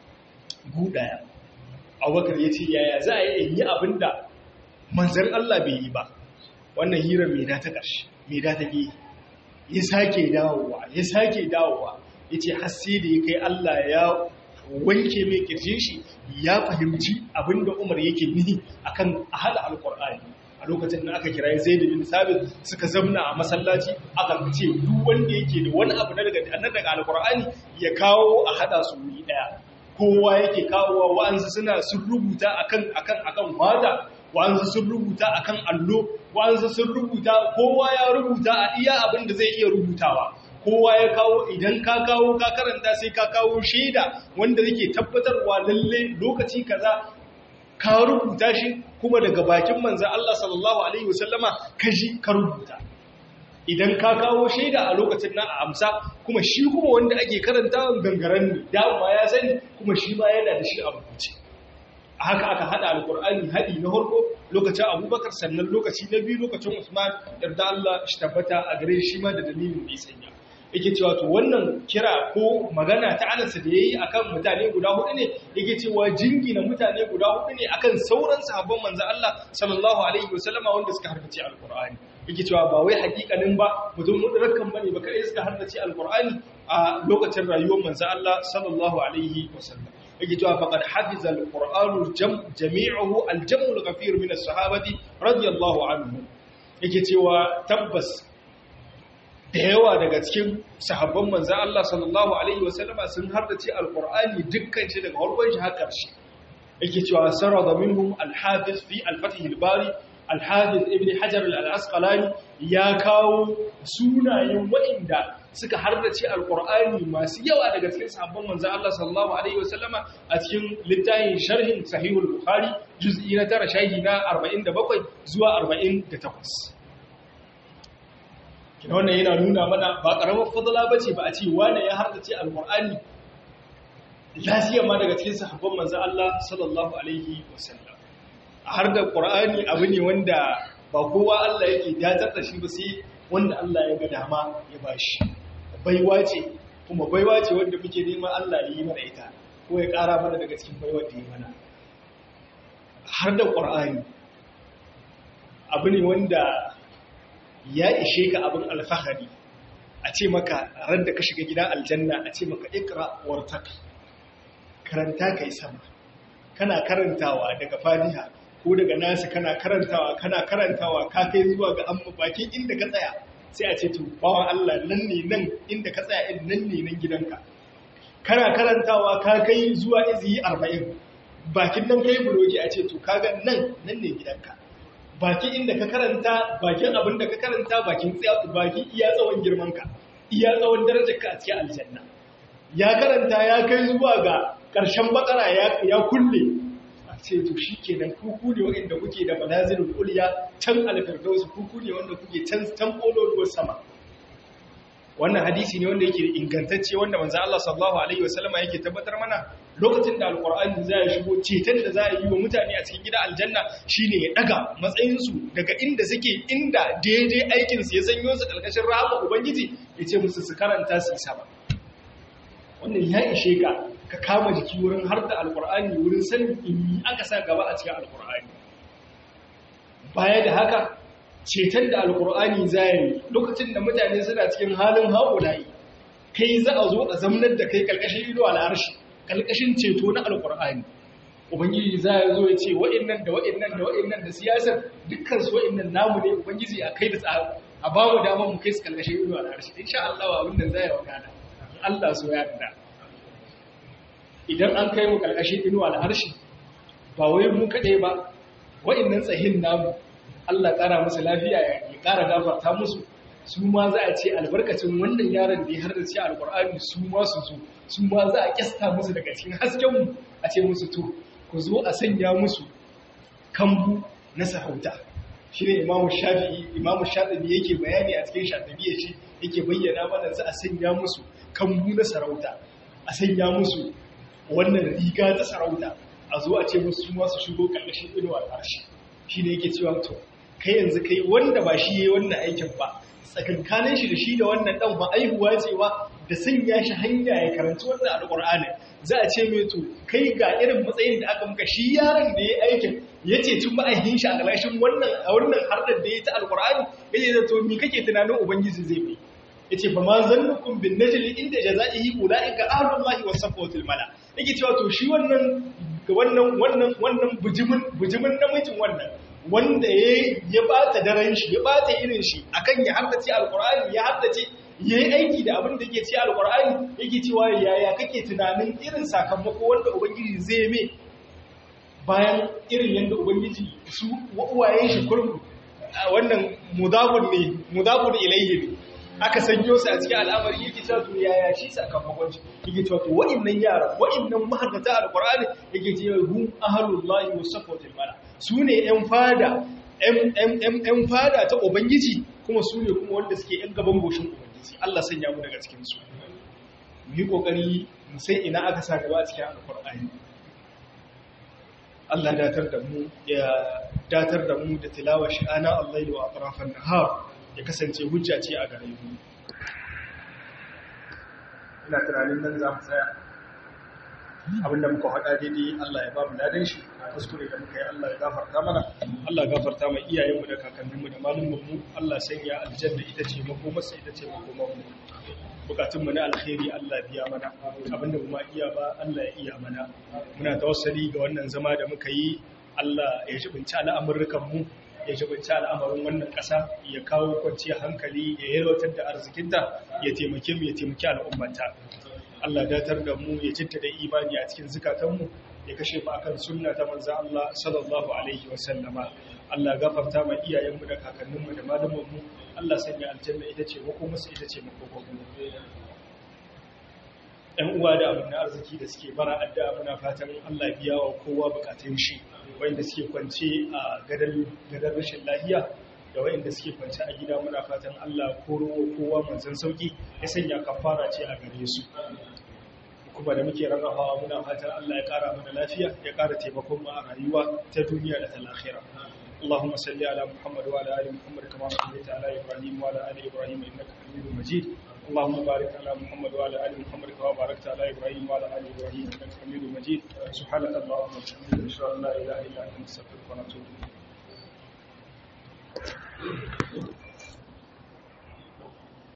gudaya abubakar ya ce yaya za a yi yi abinda manzon Allah bai yi ba wannan hirar mai da ta ƙarshe mai da ta ya sake dawowa ya sake dawowa ya ce hasse da ya kai Allah ya wanke mai kirjin shi ya fahimci abinda Umar yake nihi akan ahal alqur'ani a lokacin da aka kira Zaid bin Sabit suka zamna a masallaci aka ce duk wanda yake da wani abu na daga annan daga alqur'ani ya kawo a hada su wuri daya kowa yake kawowa wa'ansu suna sun rubuta akan akan akan wada wa'ansu sun rubuta akan allo wa'ansu sun rubuta kowa ya rubuta a iya abin da zai iya rubutawa kowa ya kawo idan ka kawo ka karanta sai ka kawo shaida wanda yake tabbatarwa lalle lokaci kaza ka rubuta shi kuma daga bakin manzan Allah sallallahu alaihi wasallama ka ji ka rubuta idan ka kawo shaida a lokacin nan a amsa kuma shi kuma wanda ake karanta gangaren ne dama ya sani kuma shi ma yana da shi a rubuce a haka aka hada alkur'ani hadi na farko lokacin abubakar sannan lokaci na biyu lokacin usman yarda Allah shi tabbata a gare shi ma da dalilin da ya sanya yake cewa to wannan kira ko magana ta anasa da yayi akan mutane guda hudu ne yake cewa jingina mutane guda hudu ne akan sauran sahabban manzo Allah sallallahu alaihi wasallama wanda suka harbace alkur'ani yake cewa ba wai hakikanin ba mutum mudrakan bane ba kai suka harbace alkur'ani a lokacin rayuwar manzo Allah sallallahu alaihi wasallam yake cewa faqad hafiza alqur'anu jami'uhu aljam'u alghafir min as-sahabati radiyallahu anhum yake cewa tabbas da yawa daga cikin sahabban manzan Allah sallallahu Alaihi wasallama sun hardace alkur'ani dukkan shi daga harkon shi haka shi yake cewa sarra da minhum alhafiz fi alfatih albari al-hafiz ibn hajar al-asqalani ya kawo sunayen waɗanda suka hardace alqur'ani masu yawa daga cikin sahabban manzon Allah sallallahu alaihi wasallama a cikin littafin sharhin sahihul bukhari juz'i na 9 shahi na 47 zuwa 48 kina wannan yana nuna mana ba karamar fadala bace ba a ce wane ya hardace alqur'ani lafiya ma daga cikin sahabban manzon Allah sallallahu alaihi wasallam har da qur'ani abu ne wanda ba kowa Allah yake datar da shi ba sai wanda Allah ya ga dama ya bashi baiwa ce kuma baiwa ce wanda muke neman Allah ya yi mana ita ko ya ƙara mana daga cikin baiwar da ya mana har da qur'ani abu ne wanda ya ishe ka abin alfahari a ce maka ran da ka shiga gidan aljanna a ce maka ikra wartaq karanta kai sama kana karantawa daga fatiha ko daga nasu kana karantawa kana karantawa ka kai zuwa ga amma bakin inda ka tsaya sai a ce to bawan Allah nan ne nan inda ka tsaya in nan ne nan gidanka kana karantawa ka kai zuwa iziyi 40 bakin nan kai buroki a ce to kaga nan nan ne gidanka bakin inda ka karanta bakin abin da ka karanta bakin tsaya bakin iya tsawon girmanka iya tsawon darajarka a cikin aljanna ya karanta ya kai zuwa ga ƙarshen bakara ya kulle a ce to shi kenan kuku ne waɗanda kuke da manazilin kuliya can alfirdausu kuku ne wanda kuke can can ƙololuwar sama wannan hadisi ne wanda yake ingantacce wanda manzo Allah sallallahu alaihi wasallama yake tabbatar mana lokacin da alqur'ani za ya shigo ceton da za a yi wa mutane a cikin gidan aljanna shine ya daga matsayin su daga inda suke inda daidai aikin su ya sanyo su kalkashin rahama ubangiji ya ce musu su karanta su sama wannan ya ishe ka ka kama jiki wurin har da alkur'ani wurin sanin in aka sa gaba a cikin alkur'ani baya da haka ceton da alkur'ani zai lokacin da mutane suna cikin halin haƙulayi kai za a zo a zamanar da kai ƙarƙashin ido al'arshi ƙarƙashin ceto na alkur'ani ubangiji za ya zo ya ce wa'innan da wa'innan da wa'innan da siyasar dukkan su wa'innan namu ne ubangiji a kai da tsaro a ba mu damar mu kai su ƙarƙashin ido al'arshi insha Allah abin da zai wakana Allah so ya yarda idan an kai mu karkashin inuwa da harshe ba wai mu kaɗai ba wa'annan tsahin namu Allah ƙara musu lafiya ya ƙara gafarta musu su ma za a ce albarkacin wannan yaron da ya har da ce alƙur'ani su ma su zo su ma za a kyasta musu daga cikin haskenmu a ce musu to ku zo a sanya musu kambu na sarauta shi ne imamu shafi'i imamu shafi'i yake bayani a cikin shafi'i shi yake bayyana mana za a sanya musu kambu na sarauta a sanya musu wannan riga ta sarauta a zo a ce musu masu shigo ƙarƙashin inuwa ƙarshe shi ne yake cewa to kai yanzu kai wanda ba shi yayi wannan aikin ba tsakankanin shi da shi da wannan dan ba aihuwa cewa da sanya shi hanya ya karanci wannan alƙur'ani za a ce mai to kai ga irin matsayin da aka muka shi yaron da ya aikin ya ce tun ma'aikin shi a ƙarshen wannan a wannan hardar da ya ta alƙur'ani ya ce to me kake tunanin ubangiji zai mai yace fa ma zannukum bin najli inda jazaihi ulaika ahlullahi was safwatul mala yake cewa to shi wannan wannan wannan wannan bujimin bujimin namijin wannan wanda ya ya bata daren shi ya bata irin shi akan ya haddace alqur'ani ya haddace yayi aiki da abin da yake ci alqur'ani yake cewa yaya kake tunanin irin sakamako wanda ubangiji zai mai bayan irin yanda ubangiji su uwayen shi kurmu wannan mudabun ne mudabun ilayhi ne aka sanyo su a cikin al'amari yake cewa to yaya shi sakamakon shi yake cewa to wa'annan yara wa'annan mahaddata alqur'ani yake cewa hum ahlullahi wasafwatul mala sune yan fada yan fada ta ubangiji kuma sune kuma wanda suke yan gaban goshin ubangiji Allah sanya mu daga cikin su mu yi kokari mu sai ina aka sa gaba a cikin alqur'ani Allah datar da mu ya datar da mu da tilawar shi ana Allah wa atrafan nahar ya kasance hujja ce a gare mu ina tunanin nan za mu tsaya abinda muka faɗa daidai Allah ya ba mu ladan shi kuskure da muka yi Allah ya gafarta mana Allah ya gafarta mai iyayenmu da kakanninmu da malumanmu Allah sanya aljanna ita ce makomarsa ita ce makomarmu bukatunmu na alkhairi Allah biya mana abinda kuma iya ba Allah ya iya mana muna tawassali ga wannan zama da muka yi Allah ya jibinci al'amurrukan mu ya jibinci al'amarin wannan ƙasa ya kawo kwanciyar hankali ya yalwatar da arzikinta ya taimake mu ya taimaki al'ummata Allah datar da mu ya cinta da imani a cikin zukatanmu ya kashe mu akan sunna ta manzo Allah sallallahu alaihi wa sallama Allah gafarta ma iyayenmu da kakanninmu da malumanmu Allah sanya aljanna ita ce makomarsu ita ce makomarmu ‘yan uwa da abin na arziki da suke bara addu'a muna fatan Allah biya wa kowa bukatun shi wanda suke kwance a gadar rashin lahiya da wanda suke kwance a gida muna fatan Allah koro kowa manzan sauki ya sanya kafara ce a gare su kuma da muke rarrafawa muna fatan Allah ya kara mana lafiya ya kara taimakon mu a rayuwa ta duniya da ta lahira اللهم صل على محمد وعلى ال محمد كما صليت على ابراهيم وعلى ال ابراهيم انك حميد مجيد اللهم بارك على محمد وعلى ال محمد كما باركت على ابراهيم وعلى ال ابراهيم انك حميد مجيد سبحانك اللهم وبحمدك اشهد ان لا اله الا انت نستغفرك ونتوب اليك